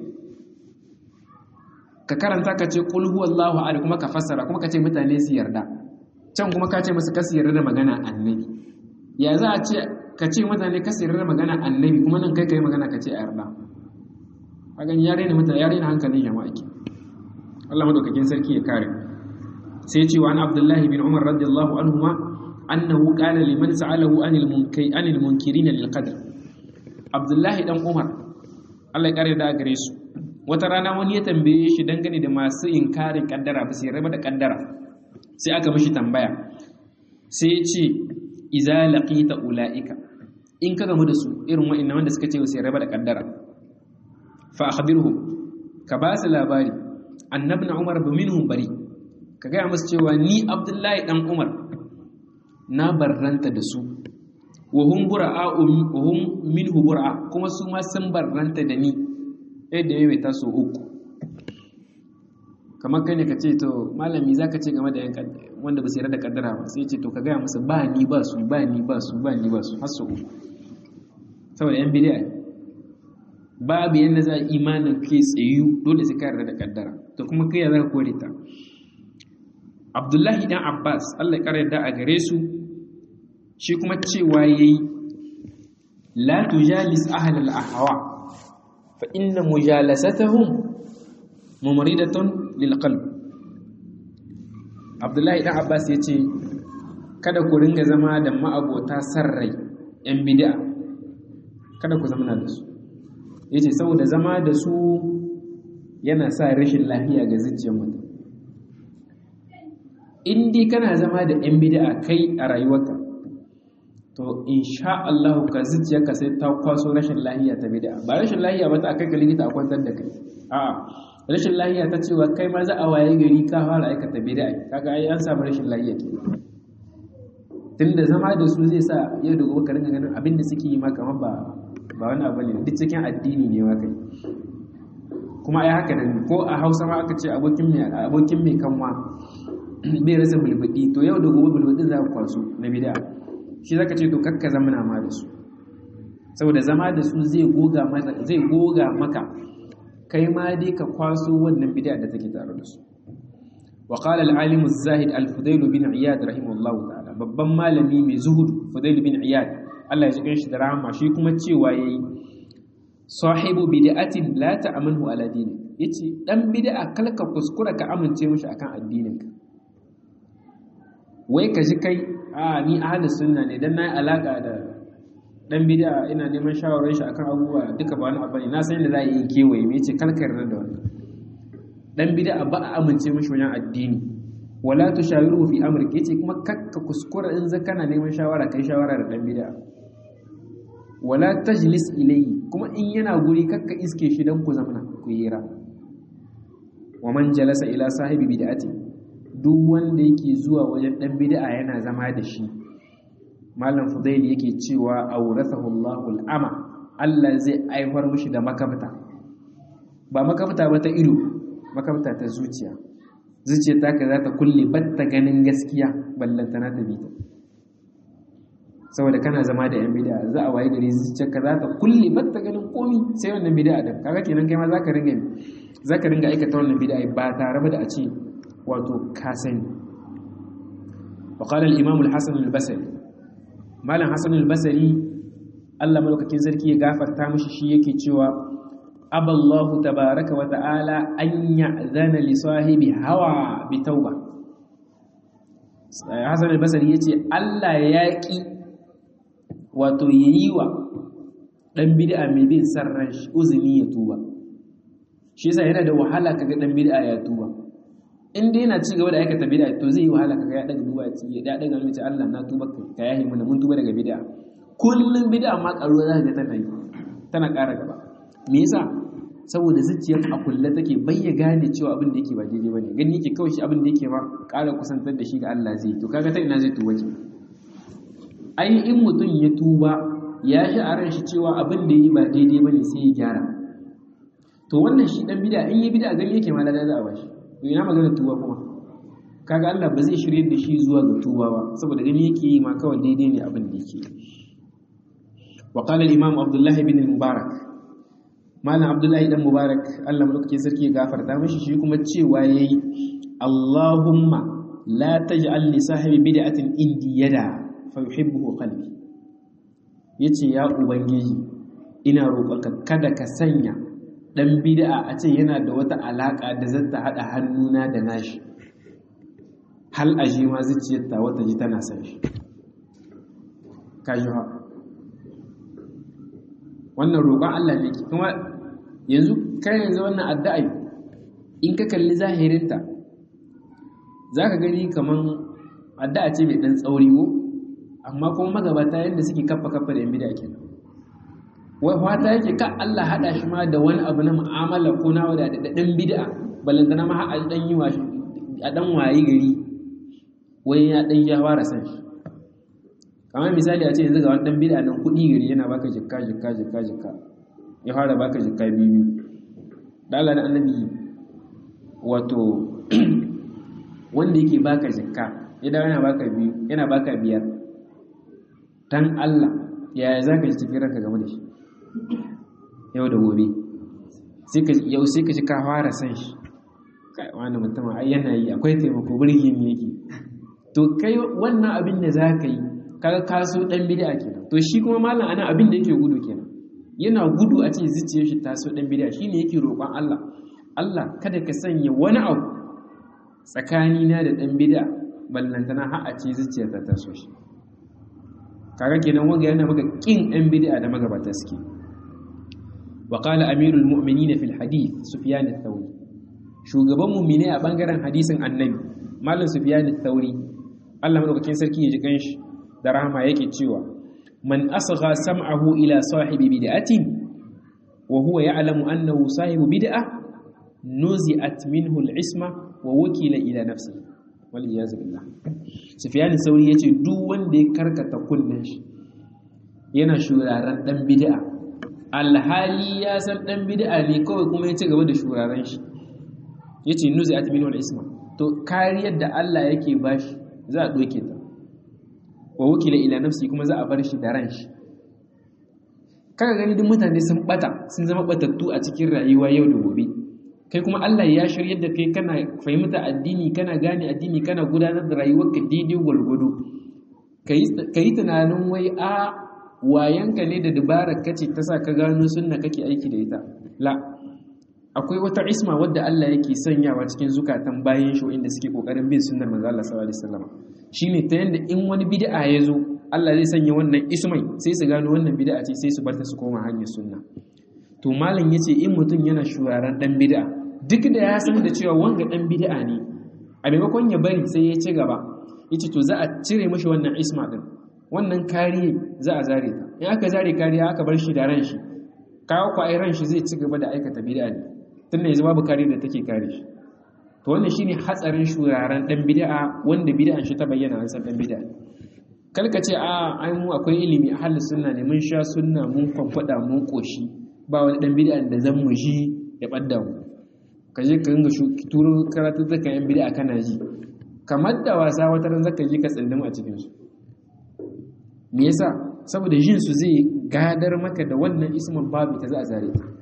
ka karanta ka ce qul huwallahu ahad kuma ka fassara kuma ka ce mutane su yarda can kuma ka ce musu kasu yarda da magana annabi ya za a ce ka ce mutane ka sayar da magana annabi kuma nan kai ka yi magana ka ce a yarda a gani ya raina mutane ya raina hankalin jama'a ke Allah madaukakin sarki ya kare sai ce wa an abdullahi bin umar radiyallahu anhuma annahu qala liman sa'alahu anil munkay anil munkirin lil qadr abdullahi dan umar Allah ya kare da gare su wata rana wani ya tambaye shi dangane da masu inkarin kaddara ba sai raba da kaddara sai aka mishi tambaya sai ya ce iza laqita ulaika in ka gamu da su irin wa'annan wanda suka ce sai raba da kaddara fa akhbirhum ka ba su labari annabi na umar minhum bari ka gaya musu cewa ni abdullahi dan umar na barranta da su wa hum bura'a wa hum minhu bura'a kuma su ma sun barranta da ni yadda mai ta so uku kamar kai ne ka ce to malami za ka ce game da yan wanda ba su yarda da kaddara ba sai ce to ka gaya musu ba ni ba su ba ni ba su ba ni ba su har so uku saboda yan bidiya babu yadda za a imanin kai tsayu dole sai ka yarda da kaddara to kuma kai ya za ka kore ta abdullahi dan abbas allah ya yarda a gare su shi kuma cewa yayi la tujalis ahlal ahwa fa inna mujalasatahum mumridatun lil qalb abdullahi dan abbas yace kada ku ringa zama da ma'abota sarrai yan bid'a kada ku zama da su yace saboda zama da su yana sa rashin lafiya ga zuciyar mutum in dai kana zama da yan bid'a kai a rayuwarka to insha Allah ka zuciyarka sai ta kwaso rashin lafiya ta bid'a ba rashin lafiya ba ta akai ka likita a kwantar da kai a'a rashin lafiya ta cewa kai ma za a waye gari ka fara aikata bid'a kaga ai an samu rashin lafiya ke tunda zama da su zai sa yau da gobe ka ringa ganin abin da suke yi ma kamar ba ba wani abu ne duk cikin addini ne ma kai kuma ai haka da ko a Hausa ma aka ce abokin mai abokin mai kanwa bai rasa bulbudi to yau da gobe bulbudin za ku kwaso na bid'a shi zaka ce to kakka zamana ma da su saboda zama da su zai goga maka zai goga maka kai ma dai ka kwaso wannan bid'a da take tare da su wa qala al-alim az-zahid al-fudayl bin iyad rahimahullahu ta'ala babban malami mai zuhud fudayl bin iyad Allah ya jikin shi da rahama shi kuma cewa yayi sahibu bid'atin la ta'amanu ala dini yace dan bid'a kalka kuskura ka amince mishi akan addininka wai ka ji kai a ni ahli sunna ne dan nayi alaka da dan bid'a ina neman shawarar shi akan abubuwa duka ba wani abu ne na san yadda za a yi kewaye me yace kalkar da wannan dan bid'a ba a amince mishi wajen addini wala tushawiru fi amrika yace kuma kakka kuskura in za kana neman shawara kai shawara da dan bid'a wala tajlis ilayhi kuma in yana guri kakka iske shi dan ku zamana ku yira wa man jalasa ila sahibi bid'ati duk wanda yake zuwa wajen dan bid'a yana zama da shi malam fudail yake cewa awrathahu Allahu al-ama Allah zai aihwar mishi da makafta ba makafta ba ta ido makafta ta zuciya zuciya ta ka za ta kulle batta ganin gaskiya ballantana ta bi ta saboda kana zama da yan bid'a za a waye gari zuciyarka za ta kulle batta ganin komi sai wannan bid'a din kaga kenan kai ma zaka ringa zaka ringa aikata wannan bid'a ba tare da a ce wato ka sani wa qala al-imam al-hasan al-basri malam hasan al-basri Allah malaukakin sarki ya gafarta mishi shi yake cewa aballahu tabaraka wa ta'ala an ya'zana li sahibi hawa bi tauba hasan al-basri yace Allah ya ki wato yayi wa dan bid'a mai bin sarran uzuni ya tuba shi yasa yana da wahala kaga dan bid'a ya tuba in dai yana ci gaba da aikata bid'a to zai yi wahala kaga ya daga duba ya da daga mace Allah na tuba ka yahi mana mun tuba daga bid'a kullun bid'a ma karuwa za ka ga tana yi tana ƙara gaba me yasa saboda zuciyar a kulle take bayya gane cewa abin da yake ba daidai bane gani yake kawai shi abin da yake ma ƙara kusantar da shi ga Allah zai to kaga ta ina zai tuba ki ai in mutum ya tuba ya shi a ran shi cewa abin da yi ba daidai bane sai ya gyara to wannan shi dan bid'a in yi bid'a gani yake ma lada za a bashi to ina magana tuba kuma kaga Allah ba zai shirye da shi zuwa ga tuba ba saboda gani yake yi ma kawai daidai ne abin da yake wa qala al-imam Abdullah ibn al-Mubarak malam Abdullah ibn Mubarak Allah mulkin sarki ya gafarta mishi shi kuma cewa yayi Allahumma la taj'al li sahibi bid'atin indi yada fa yuhibbuhu qalbi yace ya ubangiji ina roƙonka kada ka sanya dan bid'a a ce yana da wata alaka da zata hada hannuna da nashi hal aje ma zuciyarta wata ji tana san shi kaji ha wannan roƙon Allah ne kuma yanzu kai yanzu wannan addu'a in ka kalli zahirinta zaka gani kaman addu'a ce mai dan tsauri ko amma kuma magabata yanda suke kaffa kaffa da yan bid'a kenan wai fata yake ka Allah hada shi ma da wani abu na mu'amala ko na wada da dan bid'a balantana ma a dan yi washi a dan wayi gari wai ya dan ya fara san shi kamar misali a ce yanzu ga wani dan bid'a nan kudi gari yana baka jikka jikka jikka jikka ya fara baka jikka biyu da Allah da annabi wato wanda yake baka jikka ya dawo yana baka biyu yana baka biyar dan Allah yaya zaka ji cikin ranka game da shi yau da gobe yau sai ka ji ka fara san shi wani mutum ai yana yi akwai taimako birgi ne yake to kai wannan abin da za ka yi kaga kaso dan bid'a kenan to shi kuma malam ana abin da yake gudu kenan yana gudu a ce zuciyar shi taso dan bid'a shine yake roƙon Allah Allah kada ka sanya wani abu tsakanina da dan bid'a ballantana har a ce zuciyar ta taso shi kaga kenan wanga yana maka kin ɗan bid'a da magabata suke wa qala amirul mu'minin fil hadith sufyan ath-thawri shugaban mu'mini a bangaren hadisin annabi malam sufyan ath-thawri Allah madaukakin sarki ya ji kanshi da rahama yake cewa man asgha sam'ahu ila sahibi bid'atin wa huwa ya'lamu annahu sahibu bid'ah nuzi'at minhu al-isma wa wukila ila nafsihi wal iyaz billah sufyan sauri yace duk wanda ya karkata kullun shi yana shuraren dan bid'a alhali ya san dan bid'a ne kawai kuma ya ci gaba da shuraren shi yace nuzi'at minhu al-isma to kariyar da Allah yake bashi za a doke ta wa wukila ila nafsi kuma za a bar shi da ran shi kaga gani duk mutane sun bata sun zama batattu a cikin rayuwa yau da gobe kai kuma Allah ya shiryar da kai kana fahimta addini kana gane addini kana gudanar da rayuwarka daidai gwalgwado ka yi tunanin wai a wayanka ne da dabarar kace ta sa ka gano sunna kake aiki da ita la akwai wata isma wadda Allah yake sanyawa cikin zukatan bayan shi inda suke kokarin bin sunnar manzo Allah sallallahu alaihi wasallam shine ta yanda in wani bid'a ya zo Allah zai sanya wannan ismai sai su gano wannan bid'a ce sai su bar ta su koma hanyar sunna to malam yace in mutum yana shuraren dan bid'a duk da ya san da cewa wanga dan bid'a ne a maimakon ya bari sai ya ci gaba yace to za a cire mishi wannan isma din wannan kariye za a zare ta in aka zare kariya aka bar shi da ran shi kawo ku ai ran shi zai ci gaba da aikata bid'a ne tunda yanzu babu kariya da take kare shi to wannan shine hatsarin shuraren dan bid'a wanda bid'an shi ta bayyana an san dan bid'a kalka ce a ai mu akwai ilimi a halin sunna ne mun sha sunna mun kwamfada mun koshi ba wani dan bid'a da zan mu ji ya badda mu ka je ka ringa turo karatu zaka yan bid'a kana ji kamar da wasa wata ran zaka je ka tsindima a cikin su me yasa saboda jin su zai gadar maka da wannan ismin babu ta za a zare ta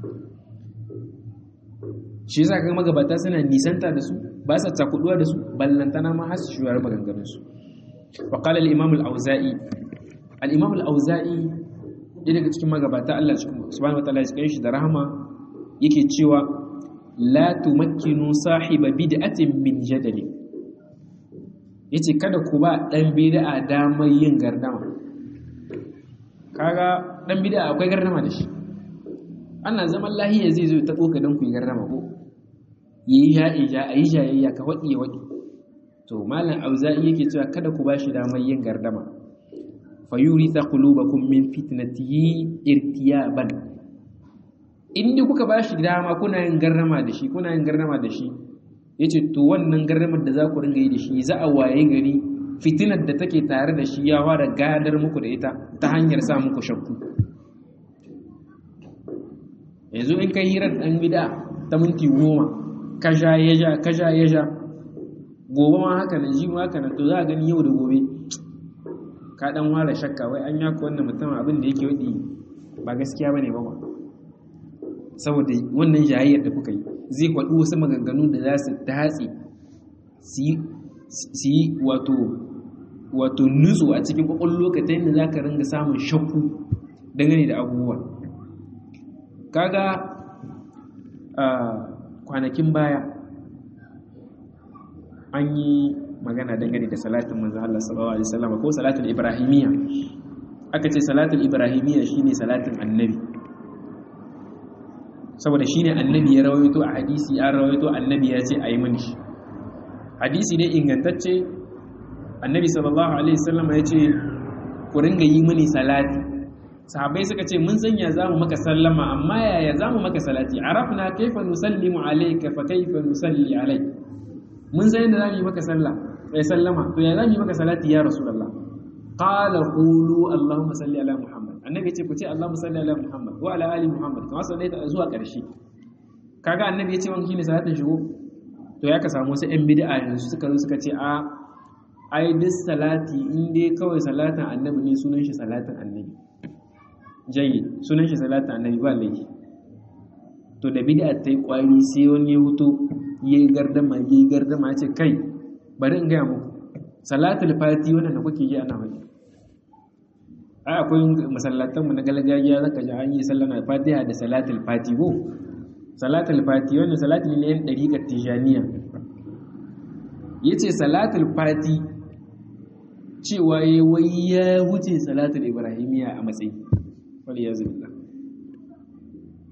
shi yasa ga magabata suna nisanta da su ba sa takuduwa da su ballantana ma har su shuwar maganganun su wa qala al-imam al-auza'i al-imam al-auza'i daga cikin magabata Allah subhanahu wa ta'ala ya cikin shi da rahama yake cewa la tumakkinu sahiba bid'atin min jadali yace kada ku ba dan bid'a damar yin gardama kaga dan bid'a akwai gardama da shi ana zaman lahiya zai zo ta tsoka dan ku yi gardama ko yayi ya ija ayi jayayya ka wadi wadi to malam auza'i yake cewa kada ku bashi damar yin gardama fayuritha qulubakum min fitnatihi irtiyaban inda kuka ba shi dama kuna yin garrama da shi kuna yin garrama da shi ya ce to wannan garramar da za ku ringa yi da shi za a waye gari fitinar da take tare da shi ya fara gadar muku da ita ta hanyar sa muku shakku yanzu in kai hirar ɗan gida ta minti goma ka sha ya sha ka sha ya sha gobe ma haka nan ji ma haka nan to za a gani yau da gobe ka dan fara shakka wai an yaka wannan mutum abin da yake wadi ba gaskiya bane ba ba saboda wannan jayayyar da kuka yi zai faɗi wasu maganganu da za su datse su yi wato wato nutsu a cikin kwakwallo lokacin da za ka ringa samun shakku dangane da abubuwa kaga a kwanakin baya an yi magana dangane da salatin manzo Allah sallallahu alaihi wasallam ko salatul ibrahimiyya aka ce salatul ibrahimiyya shine salatin annabi saboda shi ne annabi ya rawaito a hadisi ya rawaito annabi ya ce a yi mani shi hadisi ne ingantacce annabi sallallahu alaihi wasallam ya ce ku ringa yi mani salati sahabbai suka ce mun sanya za mu maka sallama amma yaya za mu maka salati arafna kaifa nusallimu alayka fa kaifa nusalli alayk mun san yadda za mu yi maka sallah ya sallama to ya za mu yi maka salati ya rasulullah qala qulu allahumma salli ala muhammad annabi ce ku ce allahumma salli ala muhammad wa ala ali muhammad kamar sallaita zuwa ƙarshe kaga annabi ya ce wani shine salatin shigo to ya ka samu wasu yan bid'a yanzu suka zo suka ce a ai duk salati in dai kawai salatin annabi ne sunan shi salatin annabi jayyid sunan shi salatin annabi ba laifi to da bid'a ta yi kwari sai wani ya huto yayi gardama yayi gardama ya ce kai bari in gaya muku salatul fati wannan da kuke yi ana wani ai akwai masallatanmu na galgajiya zaka ji an yi sallama fatiha da salatul fati ko salatul fati wannan salati ne yan dariƙar tijaniya yace salatul fati cewa yayi wai ya wuce salatul ibrahimiya a matsayi wal yazbillah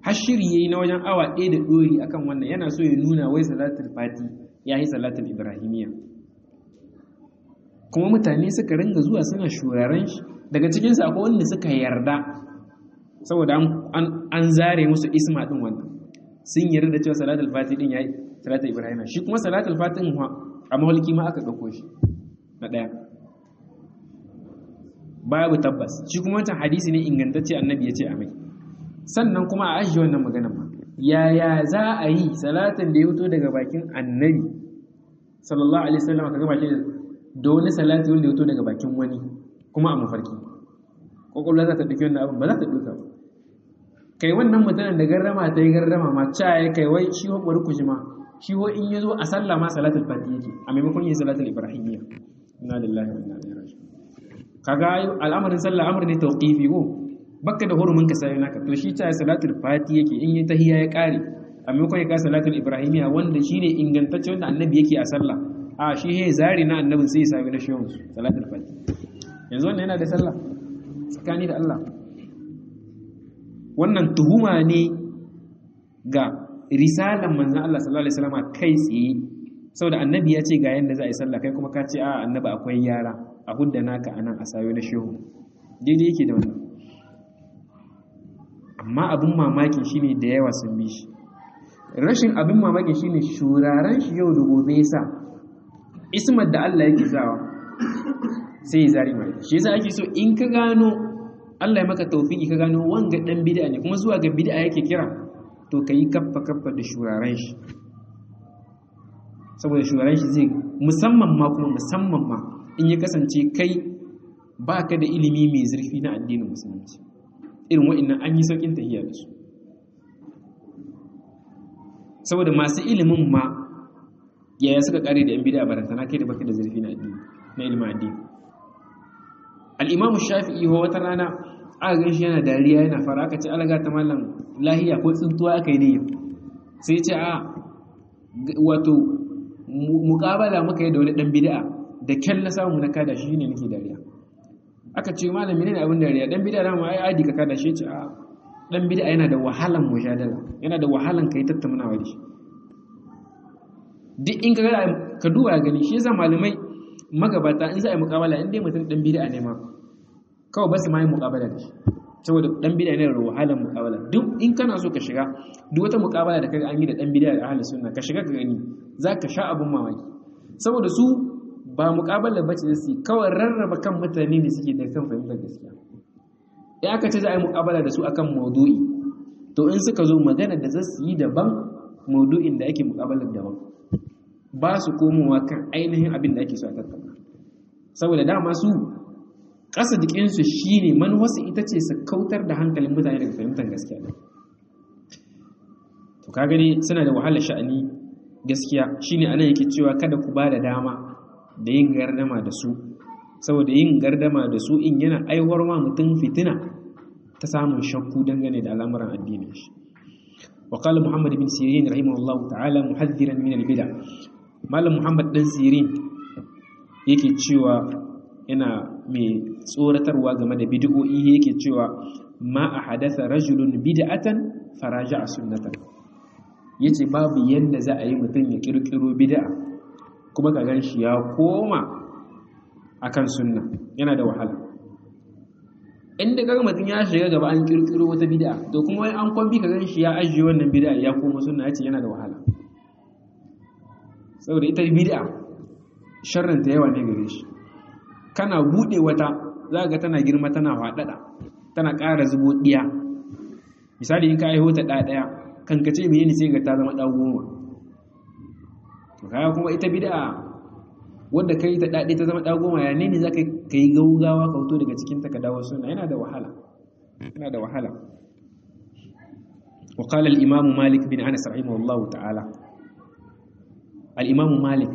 har shiri yayi na wajen awa ɗaya da ɗori akan wannan yana so ya nuna wai salatul fati ya yi salatul ibrahimiyya kuma mutane suka ringa zuwa suna shuraren shi daga cikinsu akwai wanda suka yarda saboda an zare musu isma ɗin wannan sun yarda da cewa salatul fati ɗin ya yi salatul ibrahimiyya shi kuma salatul fati ɗin a mahalki ma aka ɗauko shi na ɗaya babu tabbas shi kuma wancan hadisi ne ingantacce annabi ya ce a mai sannan kuma a ajiye wannan magana ma yaya za a yi salatin da ya fito daga bakin annabi sallallahu alaihi wasallam ka gaba shi da wani salati wanda ya fito daga bakin wani kuma a mafarki kokolwa za ta dauki wannan abin ba za ta dauka ba kai wannan mutanen da garrama ta yi garrama ma ca ya kai wai shi ho bari kushi ma shi ho in yazo a sallah ma salatul fati yake a maimakon yin salatul ibrahimiyya inna lillahi wa inna ilaihi raji'un kaga al'amarin sallah amr ne tawqifi ko baka da hurumin ka sai naka to shi ta salatul fati yake in yi tahiyya ya kare a maimakon ya ka salatul ibrahimiyya wanda shine ingantacce wanda annabi yake a sallah a shi he zari na annabin sai ya sami na shehun salatul fati yanzu wannan yana da sallah tsakani da Allah wannan tuhuma ne ga risalan manzon Allah sallallahu alaihi wasallam kai tsaye saboda annabi ya ce ga yanda za a yi sallah kai kuma ka ce a annabi akwai yara a hudda naka anan a sayo na shehu daidai yake da wannan amma abin mamakin shine da yawa sun bi shi rashin abin mamakin shine shuraren shi yau da gobe yasa ismar da Allah yake sawa sai ya zari mai shi yasa ake so in ka gano Allah ya maka tawfiki ka gano wanga dan bid'a ne kuma zuwa ga bid'a yake kira to kai kaffa kaffa da shuraren shi saboda shuraren shi zai musamman ma kuma musamman ma in ya kasance kai baka da ilimi mai zurfi na addinin musulunci irin wa'annan an yi saukin tahiyya da su saboda masu ilimin ma yaya suka kare da yan bid'a barantana kai da baka da zurfi na addini na ilimin addini al-imam shafi'i ho wata rana aka gan shi yana dariya yana fara aka ce alaga ta mallam lahiya ko tsuntuwa aka yi ne sai ce a wato muƙabala muka yi da wani dan bid'a da kyan na samu na kada shi ne nake dariya aka ce malami ne abin dariya dan bid'a dama ai adi ka kada shi ce a dan bid'a yana da wahalan mujadala yana da wahalan kai tattaunawa da shi duk in ka ga ka duba gani shi yasa malamai magabata in za a yi muƙabala in dai mutum dan bid'a ne ma kawai ba su ma yi muƙabala da shi saboda dan bid'a ne da wahalan muƙabala duk in kana so ka shiga duk wata muƙabala da kaga an yi da dan bid'a da ahli sunna ka shiga ka gani zaka sha abun mamaki saboda su ba muƙabala bace da su kawai rarraba kan mutane ne suke da kan fahimtar gaskiya in aka ce za a yi muƙabala da su akan maudu'i to in suka zo magana da za su yi daban maudu'in da ake muƙabalar daban ba su komowa kan ainihin abin da ake so a tattauna saboda dama su ƙasa jikinsu shi ne manuwarsu ita ce su kautar da hankalin mutane daga fahimtar gaskiya ne to ka gani suna da wahalar sha'ani gaskiya shine anan yake cewa kada ku ba da dama da yin gardama da su saboda yin gardama da su in yana aiwar ma mutum fitina ta samun shakku dangane da al'amuran addinin shi وقال محمد بن سيرين رحمه الله تعالى محذرا من البدع malam muhammad dan sirin yake cewa yana mai tsoratarwa game da bid'o'i yake cewa ma a hadasa rajulun bid'atan faraja a sunnatan yace babu yadda za a yi mutum ya kirkiro bid'a kuma ka gan shi ya koma akan sunna yana da wahala inda kaga mutum ya shiga gaba an kirkiro wata bid'a to kuma wai an kwambi ka gan shi ya ajiye wannan bid'a ya koma sunna yace yana da wahala saboda ita bid'a sharrin ta yawa ne gare shi kana bude wata za ga tana girma tana faɗaɗa tana ƙara zubo ɗiya misali in ka aiho ta ɗa ɗaya kan ka ce me ne sai ga ta zama ɗa goma to kaya kuma ita bid'a wadda kai ta ɗaɗe ta zama ɗa goma ya ne ne za ka yi gaugawa ka fito daga cikin ta ka dawo suna yana da wahala yana da wahala وقال الإمام مالك بن أنس رحمه الله تعالى al'imamu malik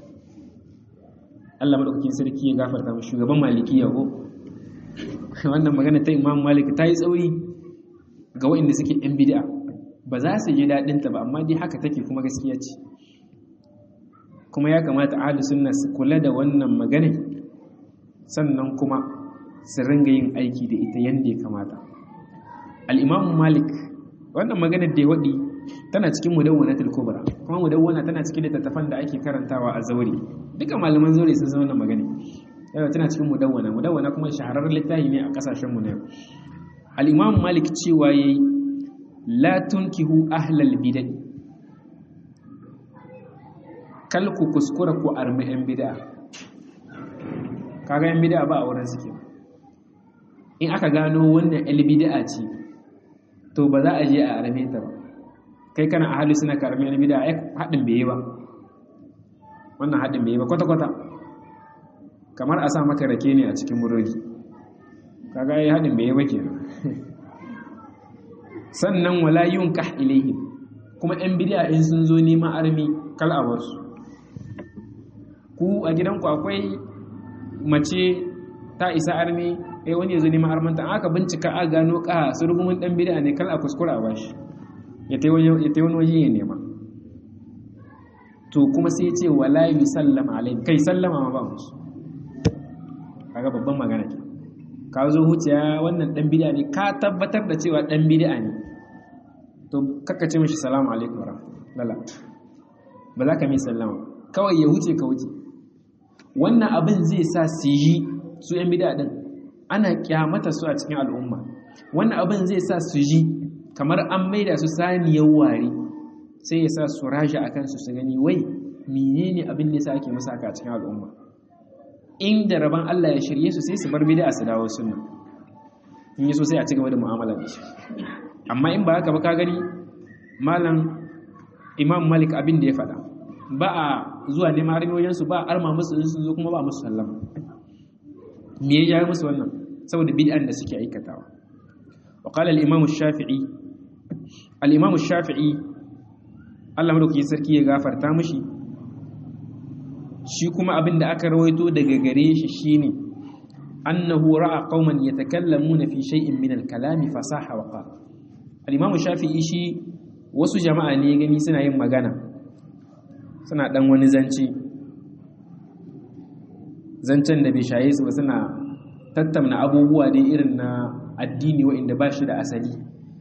allah maɗaukakin sarki ya gafarta mu shugaban maliki ya ko wannan magana ta imamu malik ta yi tsauri ga waɗanda suke ‘yan bid'a ba za su ji daɗinta ba amma dai haka take kuma gaskiya ce kuma ya kamata ahli sunna su kula da wannan magana sannan kuma su ringa yin aiki da ita yadda ya kamata al'imamu malik wannan maganar da ya waɗi tana cikin mudawwanatul kubra kuma mudawwana tana cikin littattafan da ake karantawa a zauri duka malaman zauri sun san wannan magana yana tana cikin mudawwana mudawwana kuma shahararren littafi ne a kasashen mu na yau al-imam malik cewa yayi la tunkihu ahlal bid'ah kal ku kuskura ku armi yan bid'a kaga yan bid'a ba a wurin suke in aka gano wannan yan bid'a ce to ba za a je a arme ta ba kai kana ahli suna karmi yan bid'a ai hadin bai yi ba wannan hadin bai yi ba kwata kwata kamar a sa maka rake ne a cikin murori kaga ai hadin bai yi ba kenan sannan wala yunkah ilaihim kuma yan bid'a in sun zo neman armi kal a wasu ku a gidanku akwai mace ta isa armi eh wani ya zo neman armanta aka bincika a gano ka surgumin dan bid'a ne kal a kuskura a bashi ya tai wani waje ya nema to kuma sai ya ce wala yusallama alai kai sallama ma ba musu kaga babban magana ke ka zo huciya wannan dan bid'a ne ka tabbatar da cewa dan bid'a ne to kakka ce mishi salamu alaikum warahmatullahi ba za ka mai sallama kawai ya wuce ka wuce wannan abin zai sa su yi su yan bid'a din ana kyamata su a cikin al'umma wannan abin zai sa su ji kamar an maida su saniyar ware sai ya sa su raja akan su su gani wai menene abin da yasa ake musu haka a cikin al'umma inda rabon Allah ya shirye su sai su bar bid'a su dawo sunna in yi so sai a ci gaba da mu'amala da shi amma in ba haka ba ka gani malam imam malik abin da ya faɗa ba a zuwa neman harmiyoyinsu ba a arma musu sun zo kuma ba musu sallama me ya jawo musu wannan saboda bid'an da suke aikatawa wa qala al-imam shafii al-imam shafii Allah madaukakin sarki ya gafarta mishi shi kuma abin da aka rawaito daga gare shi shine annahu ra'a qauman yatakallamuna fi shay'in min al-kalami fasaha wa qala al-imam shafi'i shi wasu jama'a ne gani suna yin magana suna dan wani zance zancen da bai shaye su ba suna tattauna abubuwa dai irin na addini wa'inda ba shi da asali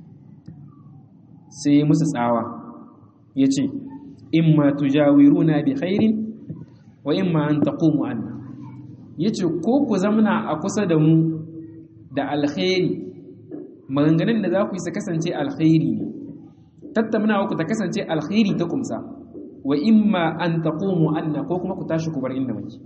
sai musu tsawa ya ce imma tujawiruna bi khairin wa imma an taqumu anna yace ko ku zamna a kusa da mu da alkhairi maganganun da za ku yi su kasance alkhairi ne tattaunawa ku ta kasance alkhairi ta kumsa wa imma an taqumu anna ko kuma ku tashi ku bar inda muke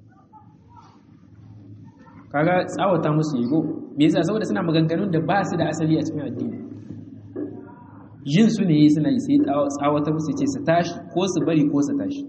kaga tsawata musu yigo me yasa saboda suna maganganun da ba su da asali a cikin addini yin su ne suna yi sai tsawata musu ce su tashi ko su bari ko su tashi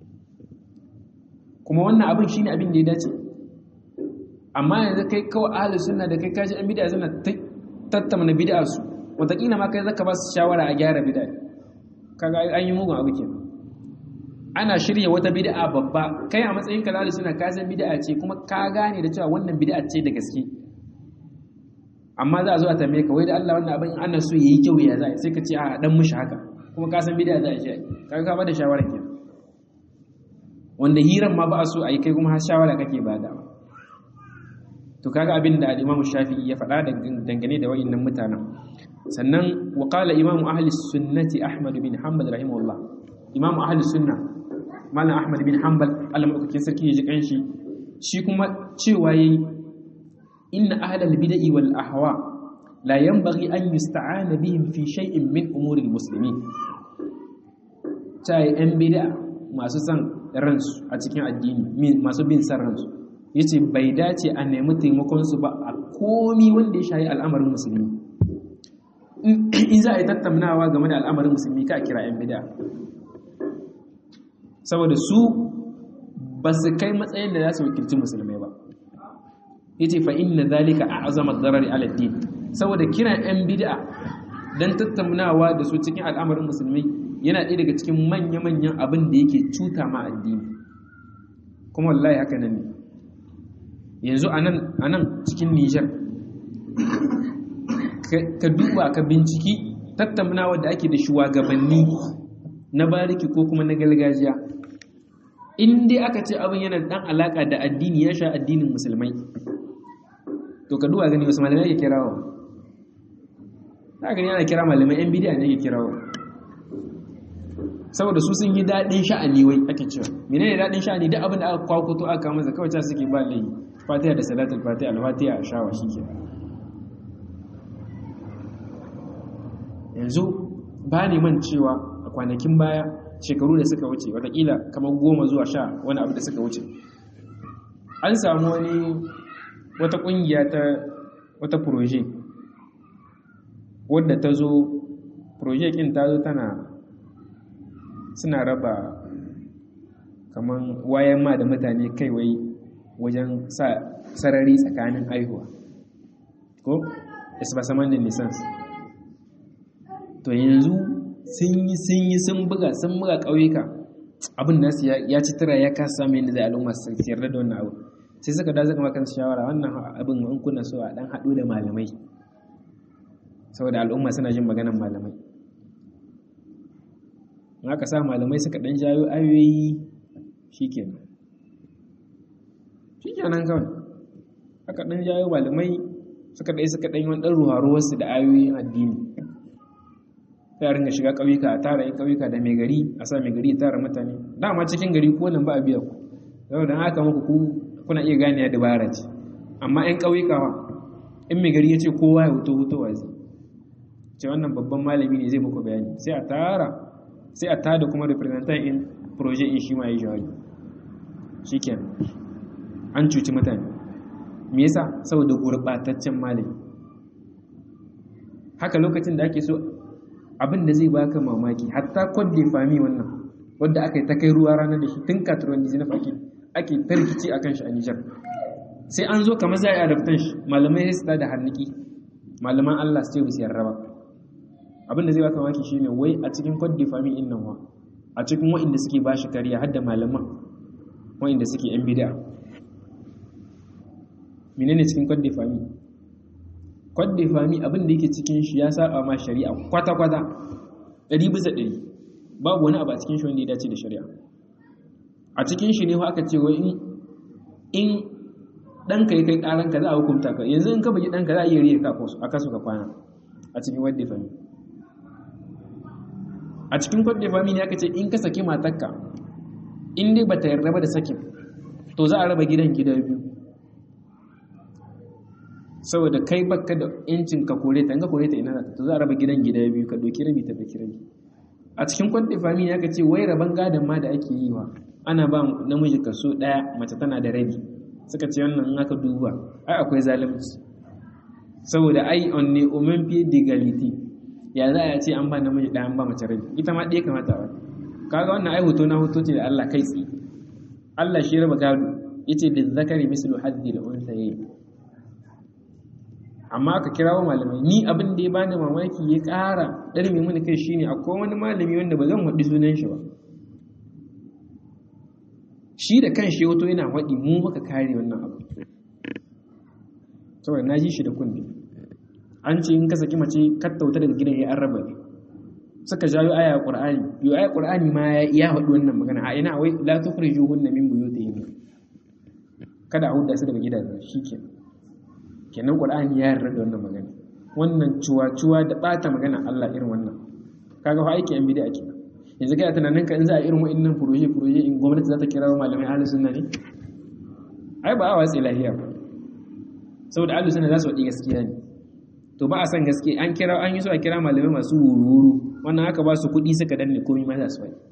kuma wannan abin shine abin da ya dace amma yanzu kai kawai ahlus sunna da kai kaji an bid'a suna tattauna bid'a su wataƙila ma kai zaka ba su shawara a gyara bid'a kaga an yi mugun abu kenan ana shirya wata bid'a babba kai a matsayin ka ahlus sunna ka san bid'a ce kuma ka gane da cewa wannan bid'a ce da gaske amma za a zo a tambaye ka wai da Allah wannan abin ana so yayi kyau ya za sai ka ce a dan mushi haka kuma ka san bid'a za a shi kaga ka bada shawara kenan wanda hiran ma ba a so a yi kai kuma har shawara kake badawa to kaga abin da al-Imam Shafi'i ya faɗa dangane da wayannan mutanen sannan wa qala Imam ahli sunnati Ahmad bin Hanbal rahimahullah Imam ahli sunna Malam Ahmad bin Hanbal Allah madaukakin sarki ya ji kanshi shi kuma cewa yayi inna ahlal bid'i wal ahwa la yanbaghi an yusta'ana bihim fi shay'in min umuri al-muslimin tai yan bid'a masu san ransu a cikin addini masu bin san ransu ya ce bai dace a nemi taimakonsu ba a komi wanda ya shayi al'amarin musulmi in za a yi tattaunawa game da al'amarin musulmi ka kira 'yan bida saboda su ba su kai matsayin da za su wakilci musulmai ba ya ce fa'in na zalika a azamar zarari aladdin saboda kiran 'yan bida don tattaunawa da su cikin al'amarin musulmi yana ɗaya daga cikin manya-manyan abin da yake cuta ma addini kuma wallahi haka nan ne yanzu a nan cikin nijar ka duba ka binciki tattaunawa da ake da shugabanni na bariki ko kuma na gargajiya in dai aka ce abin yana dan alaka da addini ya sha addinin musulmai to ka duba gani wasu malamai ke kirawa za gani ana kira malamai yan bidiya ne ke kirawo saboda su sun yi daɗin sha'ani wai ake cewa mene ne daɗin sha'ani duk abin da aka kwakuto aka kama kawai ta suke ba layi fatiha da salatul fatiha al-fatiha a shawa shi ke yanzu ba ne man cewa a kwanakin baya shekaru da suka wuce watakila kamar goma zuwa sha wani abu da suka wuce an samu wani wata ƙungiya ta wata proje wadda ta zo proje ƙin ta zo tana suna raba kamar wayan ma da mutane kaiwai wajen sa sarari tsakanin aihuwa ko isbasaman da nisans to yanzu sun yi sun yi sun buga sun buga ƙauyuka abin nasu ya ci tara ya kasa samun yadda zai al'umma su yarda da wannan abu sai suka da zaka maka shawara wannan abin an kuna so a dan haɗu da malamai saboda al'umma suna jin maganar malamai in aka sa malamai suka dan jayo ayoyi shikenan shikenan kawai aka dan jayo malamai suka dai suka dan yi wani dan ruwa-ruwarsu da ayoyin addini sai a ringa shiga ƙauyuka a tara yin ƙauyuka da mai gari a sa mai gari ya tara mutane dama cikin gari ko nan ba a biya ku yau da haka muku ku kuna iya gane ya dabara ce amma yan ƙauyuka wa in mai gari ya ce kowa ya huto hutowa zai ce wannan babban malami ne zai muku bayani sai a tara sai a tada kuma representant in projet in shi ma ya jawabi shikenan an cuci mutane me yasa saboda gurɓataccen malami haka lokacin da ake so abin da zai baka mamaki hatta kwadde fami wannan wadda aka yi ta kai ruwa ranar da shi tun katuruwan dizinaf ake ake tarkici a kan shi a nijar sai an zo kamar za a yi adaptan shi malamai sai su da hanniki malaman allah su ce bisu yarra ba abin da zai baka mamaki shine wai a cikin kwadde fami in nan wa a cikin wa'inda suke ba shi kariya har da malaman wa'inda suke yan bida menene cikin kwadde fami kwadde fami abin da yake cikin shi ya saba ma shari'a kwata-kwata ɗari bisa ɗari babu wani abu a cikin shi wanda ya dace da shari'a a cikin shi ne aka ce wai in ɗanka ya kai ƙaranka za a hukunta ka yanzu in ka bugi ɗanka za a iya riye ka a kasu ka kwana a cikin wadda fami a cikin kwadda fami ne aka ce in ka saki matarka in dai ba ta yarda ba da sakin to za a raba gidan gida biyu saboda kai baka da yancin ka kore ta in ka kore ta ina to za a raba gidan gida biyu ka doki rabi ta doki rabi a cikin kwadda fami ne aka ce wai raban gadon ma da ake yi wa ana ba namiji kaso ɗaya mace tana da rabi suka ce wannan in aka duba ai akwai zalunci saboda ai on ne omen fiye d'egality ya za a ce an ba namiji ɗaya an ba mace rabi ita ma ɗaya kamata ba kaga wannan ai hoto na hoto ce da Allah kai tsi Allah shi raba gado yace da zakari mislu haddi da unsaye amma aka kirawo malamai ni abin da ya bani mamaki ya ƙara ɗarmi mini kai shine akwai wani malami wanda ba zan haɗi sunan shi ba shi da kan shi wato yana waɗi mu maka kare wannan abu saboda na ji shi da kunne an ce in ka saki mace kattauta daga gidan ya an raba ne suka jawo aya qur'ani yo aya qur'ani ma ya faɗi wannan magana a ina wai la tukhrijuhunna min buyutihin kada a huda su daga gidajen shikenan kenan qur'ani ya yarda da wannan magana wannan cuwa-cuwa da bata magana Allah irin wannan kaga fa aiki yan bid'a kenan yanzu kai tunanin ka in za a irin wa'annan furoje furoje in gwamnati za ta kira malamai ahlus sunna ne ai ba a watsi lahiya ba saboda ahlus sunna za su faɗi gaskiya ne to ba a san gaske an kira an yi so a kira malamai masu wuru wannan haka ba su kuɗi suka danne komai ma za su faɗi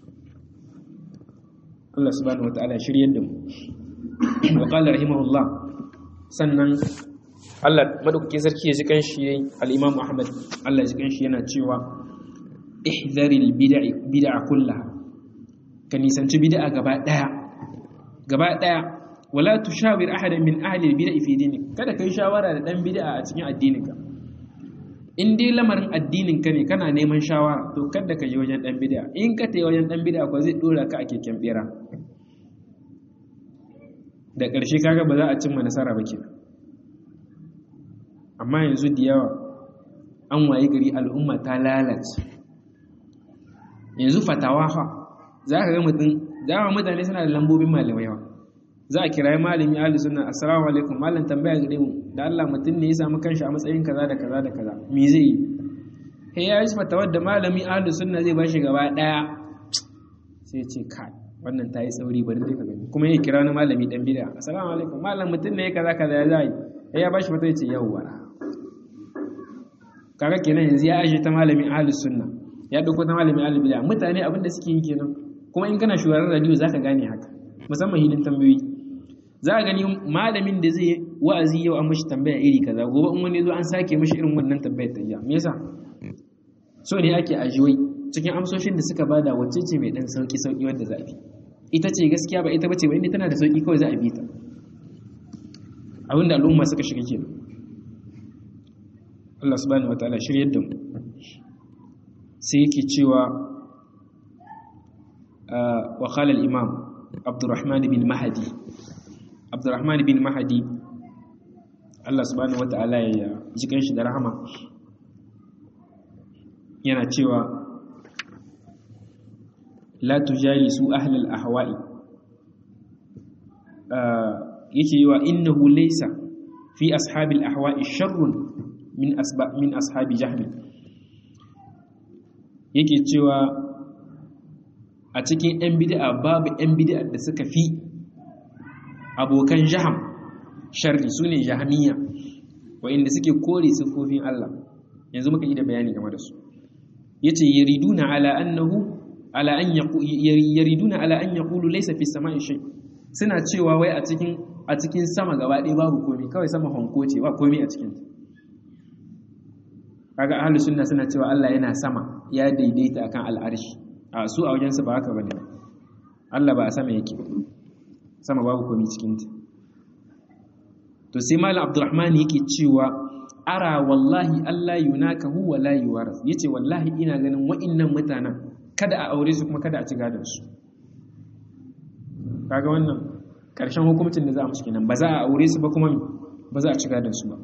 Allah subhanahu wataala shiryar da mu wa qala rahimahullah sannan Allah madaukakin sarki ya ji kanshi yayi al-Imam Ahmad Allah ya ji kanshi yana cewa ihzaril bid'i bid'a kullaha ka nisanci bid'a gaba daya gaba daya wala tushawir ahadan min ahli al-bid'i fi dinik kada kai shawara da dan bid'a a cikin addininka in dai lamarin addinin ka ne kana neman shawara to kada ka je wajen dan bid'a in ka tayi wajen dan bid'a ko zai dora ka a keken bera da ƙarshe kaga ba za a cimma nasara ba kenan amma yanzu da yawa an waye gari al'umma ta lalace yanzu fatawa fa za ka ga mutum dama mutane suna da lambobin malamai yawa za a kirayi malami ahli sunna assalamu alaikum malam tambaya gare mu da Allah mutum ne ya samu kanshi a matsayin kaza da kaza da kaza me zai yi sai ya yi fatawar da malami ahlu sunna zai bashi gaba daya sai ce kai wannan ta yi sauri bari dai ka gani kuma ya kira wani malami dan bid'a assalamu alaikum malam mutum ne kaza kaza ya zai sai ya bashi fatawa ya ce yawwa kaga kenan yanzu ya aje ta malami ahlu sunna ya dauko ta malami ahlu bid'a mutane abin da suke yi kenan kuma in kana shugaban radio zaka gane haka musamman hilin tambayoyi za a gani malamin da zai wa'azi yau an mashi tambaya iri kaza gobe in wani zo an sake mashi irin wannan tambayar ta iya me yasa so ne ake ajiyoyi cikin amsoshin da suka bada wacce ce mai dan sauki sauki wanda za a bi ita ce gaskiya ba ita bace ba inda tana da sauki kawai za a bi ta abinda al'umma suka shiga kenan Allah subhanahu wataala shiryar da mu sai yake cewa wa qala al-imam Abdurrahman bin Mahdi Abdurrahman bin Mahdi Allah subhanahu wataala ya ji kanshi da rahama yana cewa la tujalisu ahlal ahwa'i yake yi wa innahu laysa fi ashabil ahwa'i sharrun min asba min ashabi jahmi yake cewa a cikin yan bid'a babu yan bid'a da suka fi abokan jaham sharri sune jahmiya wa'inda suke kore sifofin Allah yanzu muka yi da bayani game da su yace yariduna ala annahu ala an yariduna ala an yaqulu laysa fi samai shay suna cewa wai a cikin a cikin sama gaba ɗaya babu komai kawai sama honko ce ba komai a cikin kaga ahlus sunna suna cewa Allah yana sama ya daidaita akan al'arshi a su a wajen su ba haka bane Allah ba a sama yake sama babu komai cikin ta to sai malam abdurrahman yake cewa ara wallahi Allah yunakahu wa la yuwaras yace wallahi ina ganin wa'innan mutanen kada a aure su kuma kada a ci gadon su kaga wannan karshen hukuncin da za a musu kenan ba za a aure su ba kuma ba za a ci gadon su ba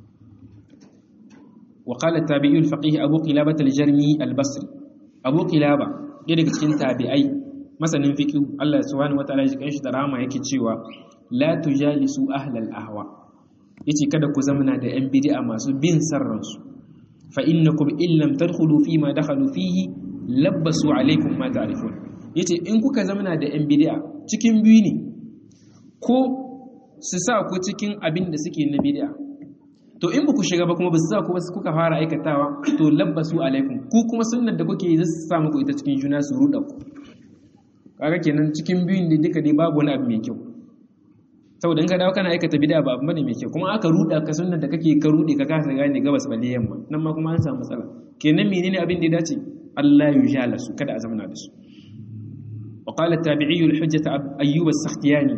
wa qala tabi'i al-faqih abu qilabah al-jarmi al-basri abu qilaba ɗaya daga cikin tabi'ai masanin fiqh Allah subhanahu wataala ya ji shi da rahama yake cewa la tujalisu ahlal ahwa yace kada ku zamana da yan bid'a masu bin sarransu fa innakum illam tadkhulu fi ma dakhalu fihi labbasu alaikum ma ta'rifun yace in kuka zamana da yan bid'a cikin biyu ne ko su sa ku cikin abin da suke na bid'a to in ku shiga ba kuma ba su sa ku ba kuka fara aikatawa to labbasu alaikum ku kuma sunnar da kuke yi za su sa muku ita cikin juna su ruda ku kaga kenan cikin biyun ne duka dai babu wani abu mai kyau saboda in ka dawo kana aikata bid'a ba abu bane mai kyau kuma aka ruda ka sunnar da kake ka rude ka kasa gane gabas balle yamma nan ma kuma an samu matsala kenan menene abin da ya dace Allah ya jala su kada a zamana da su wa qala tabi'i al-hujjah ayyub as-sakhtiyani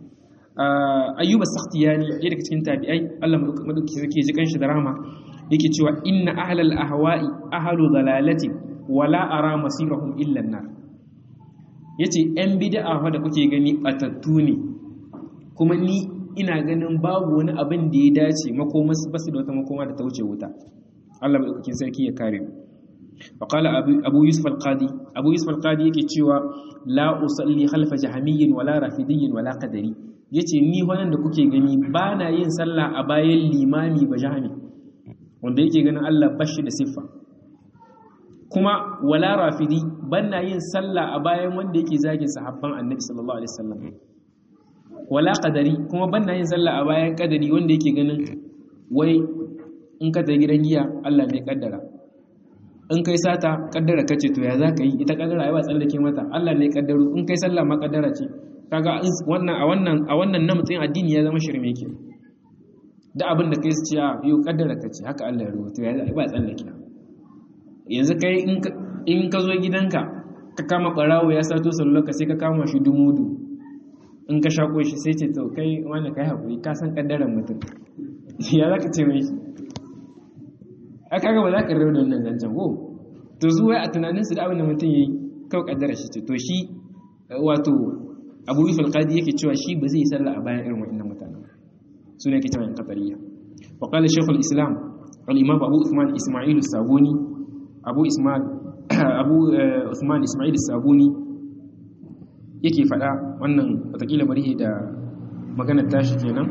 ayyub as-sakhtiyani ya daga cikin tabi'ai Allah madauki yake ji kanshi da rahama yake cewa inna ahlal ahwa'i ahlu dalalati wala ara masirahum illa an-nar yace yan bid'a fa da kuke gani batattu ne kuma ni ina ganin babu wani abin da ya dace makoma basu da wata makoma da ta wuce wuta Allah madaukakin sarki ya kare mu وقال أبو يوسف القاضي أبو يوسف القاضي yake cewa la usalli khalfa jahmiyyin wala rafidiyyin wala qadari yace ni wannan da kuke gani ba na yin sallah a bayan limami ba jahmi wanda yake ganin Allah bashi da siffa kuma wala rafidi ban na yin sallah a bayan wanda yake zagin sahabban annabi sallallahu alaihi wasallam wala qadari kuma ban na yin sallah a bayan qadari wanda yake ganin wai in ka ta gidan giya Allah ne kaddara in kai sata kaddara kace to ya zaka yi ita kaddara ai ba tsallake mata Allah ne kaddaro in kai sallah ma kaddara ce kaga wannan a wannan a wannan na mutun addini ya zama shirme yake da abin da kai su ce a yau kaddara kace haka Allah ya rubuta ya zai ba tsallake yanzu kai in in ka zo gidanka ka kama barawo ya sato sallar ka sai ka kama shi dumudu in ka shako shi sai ce to kai wani kai hakuri ka san kaddaran mutum ya zaka ce mai a kaga ba za ka rabu da wannan zancen ko to zuwa a tunanin su da abin da mutum yayi kawai kaddara shi ce to shi wato Abu Yusuf al-Qadi yake cewa shi ba zai yi sallah a bayan irin waɗannan mutanen su ne yake cewa in qatariya wa qala shaykh al-islam al-imam Abu Uthman Isma'il al-Sabuni Abu Ismail Abu Uthman Isma'il al-Sabuni yake faɗa wannan watakila bari da maganar tashi kenan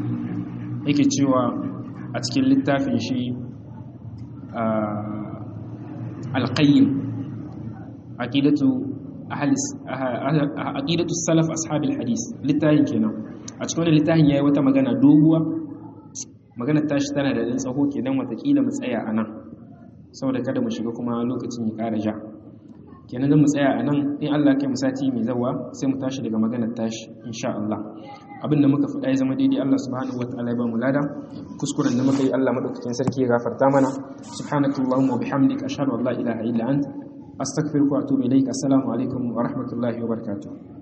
yake cewa a cikin littafin shi al-qayyim aqidatu ahli aqidatu salaf ashabil hadis littafin kenan a cikin wannan littafin yayi wata magana doguwa magana tashi tana da dan tsaho kenan watakila mu tsaya anan saboda kada mu shiga kuma lokacin ya ƙara ja kenan zan mu tsaya a nan in Allah kai mu sati mai zawa sai mu tashi daga maganar tashi insha Allah abin da muka faɗa ya zama daidai Allah subhanahu wataala ya ba mu lada kuskuren da muka yi Allah madaukakin sarki ya gafarta mana subhanakallahumma wa bihamdika ashhadu an la ilaha illa anta astaghfiruka wa atubu ilaik assalamu alaikum wa rahmatullahi wa barakatuh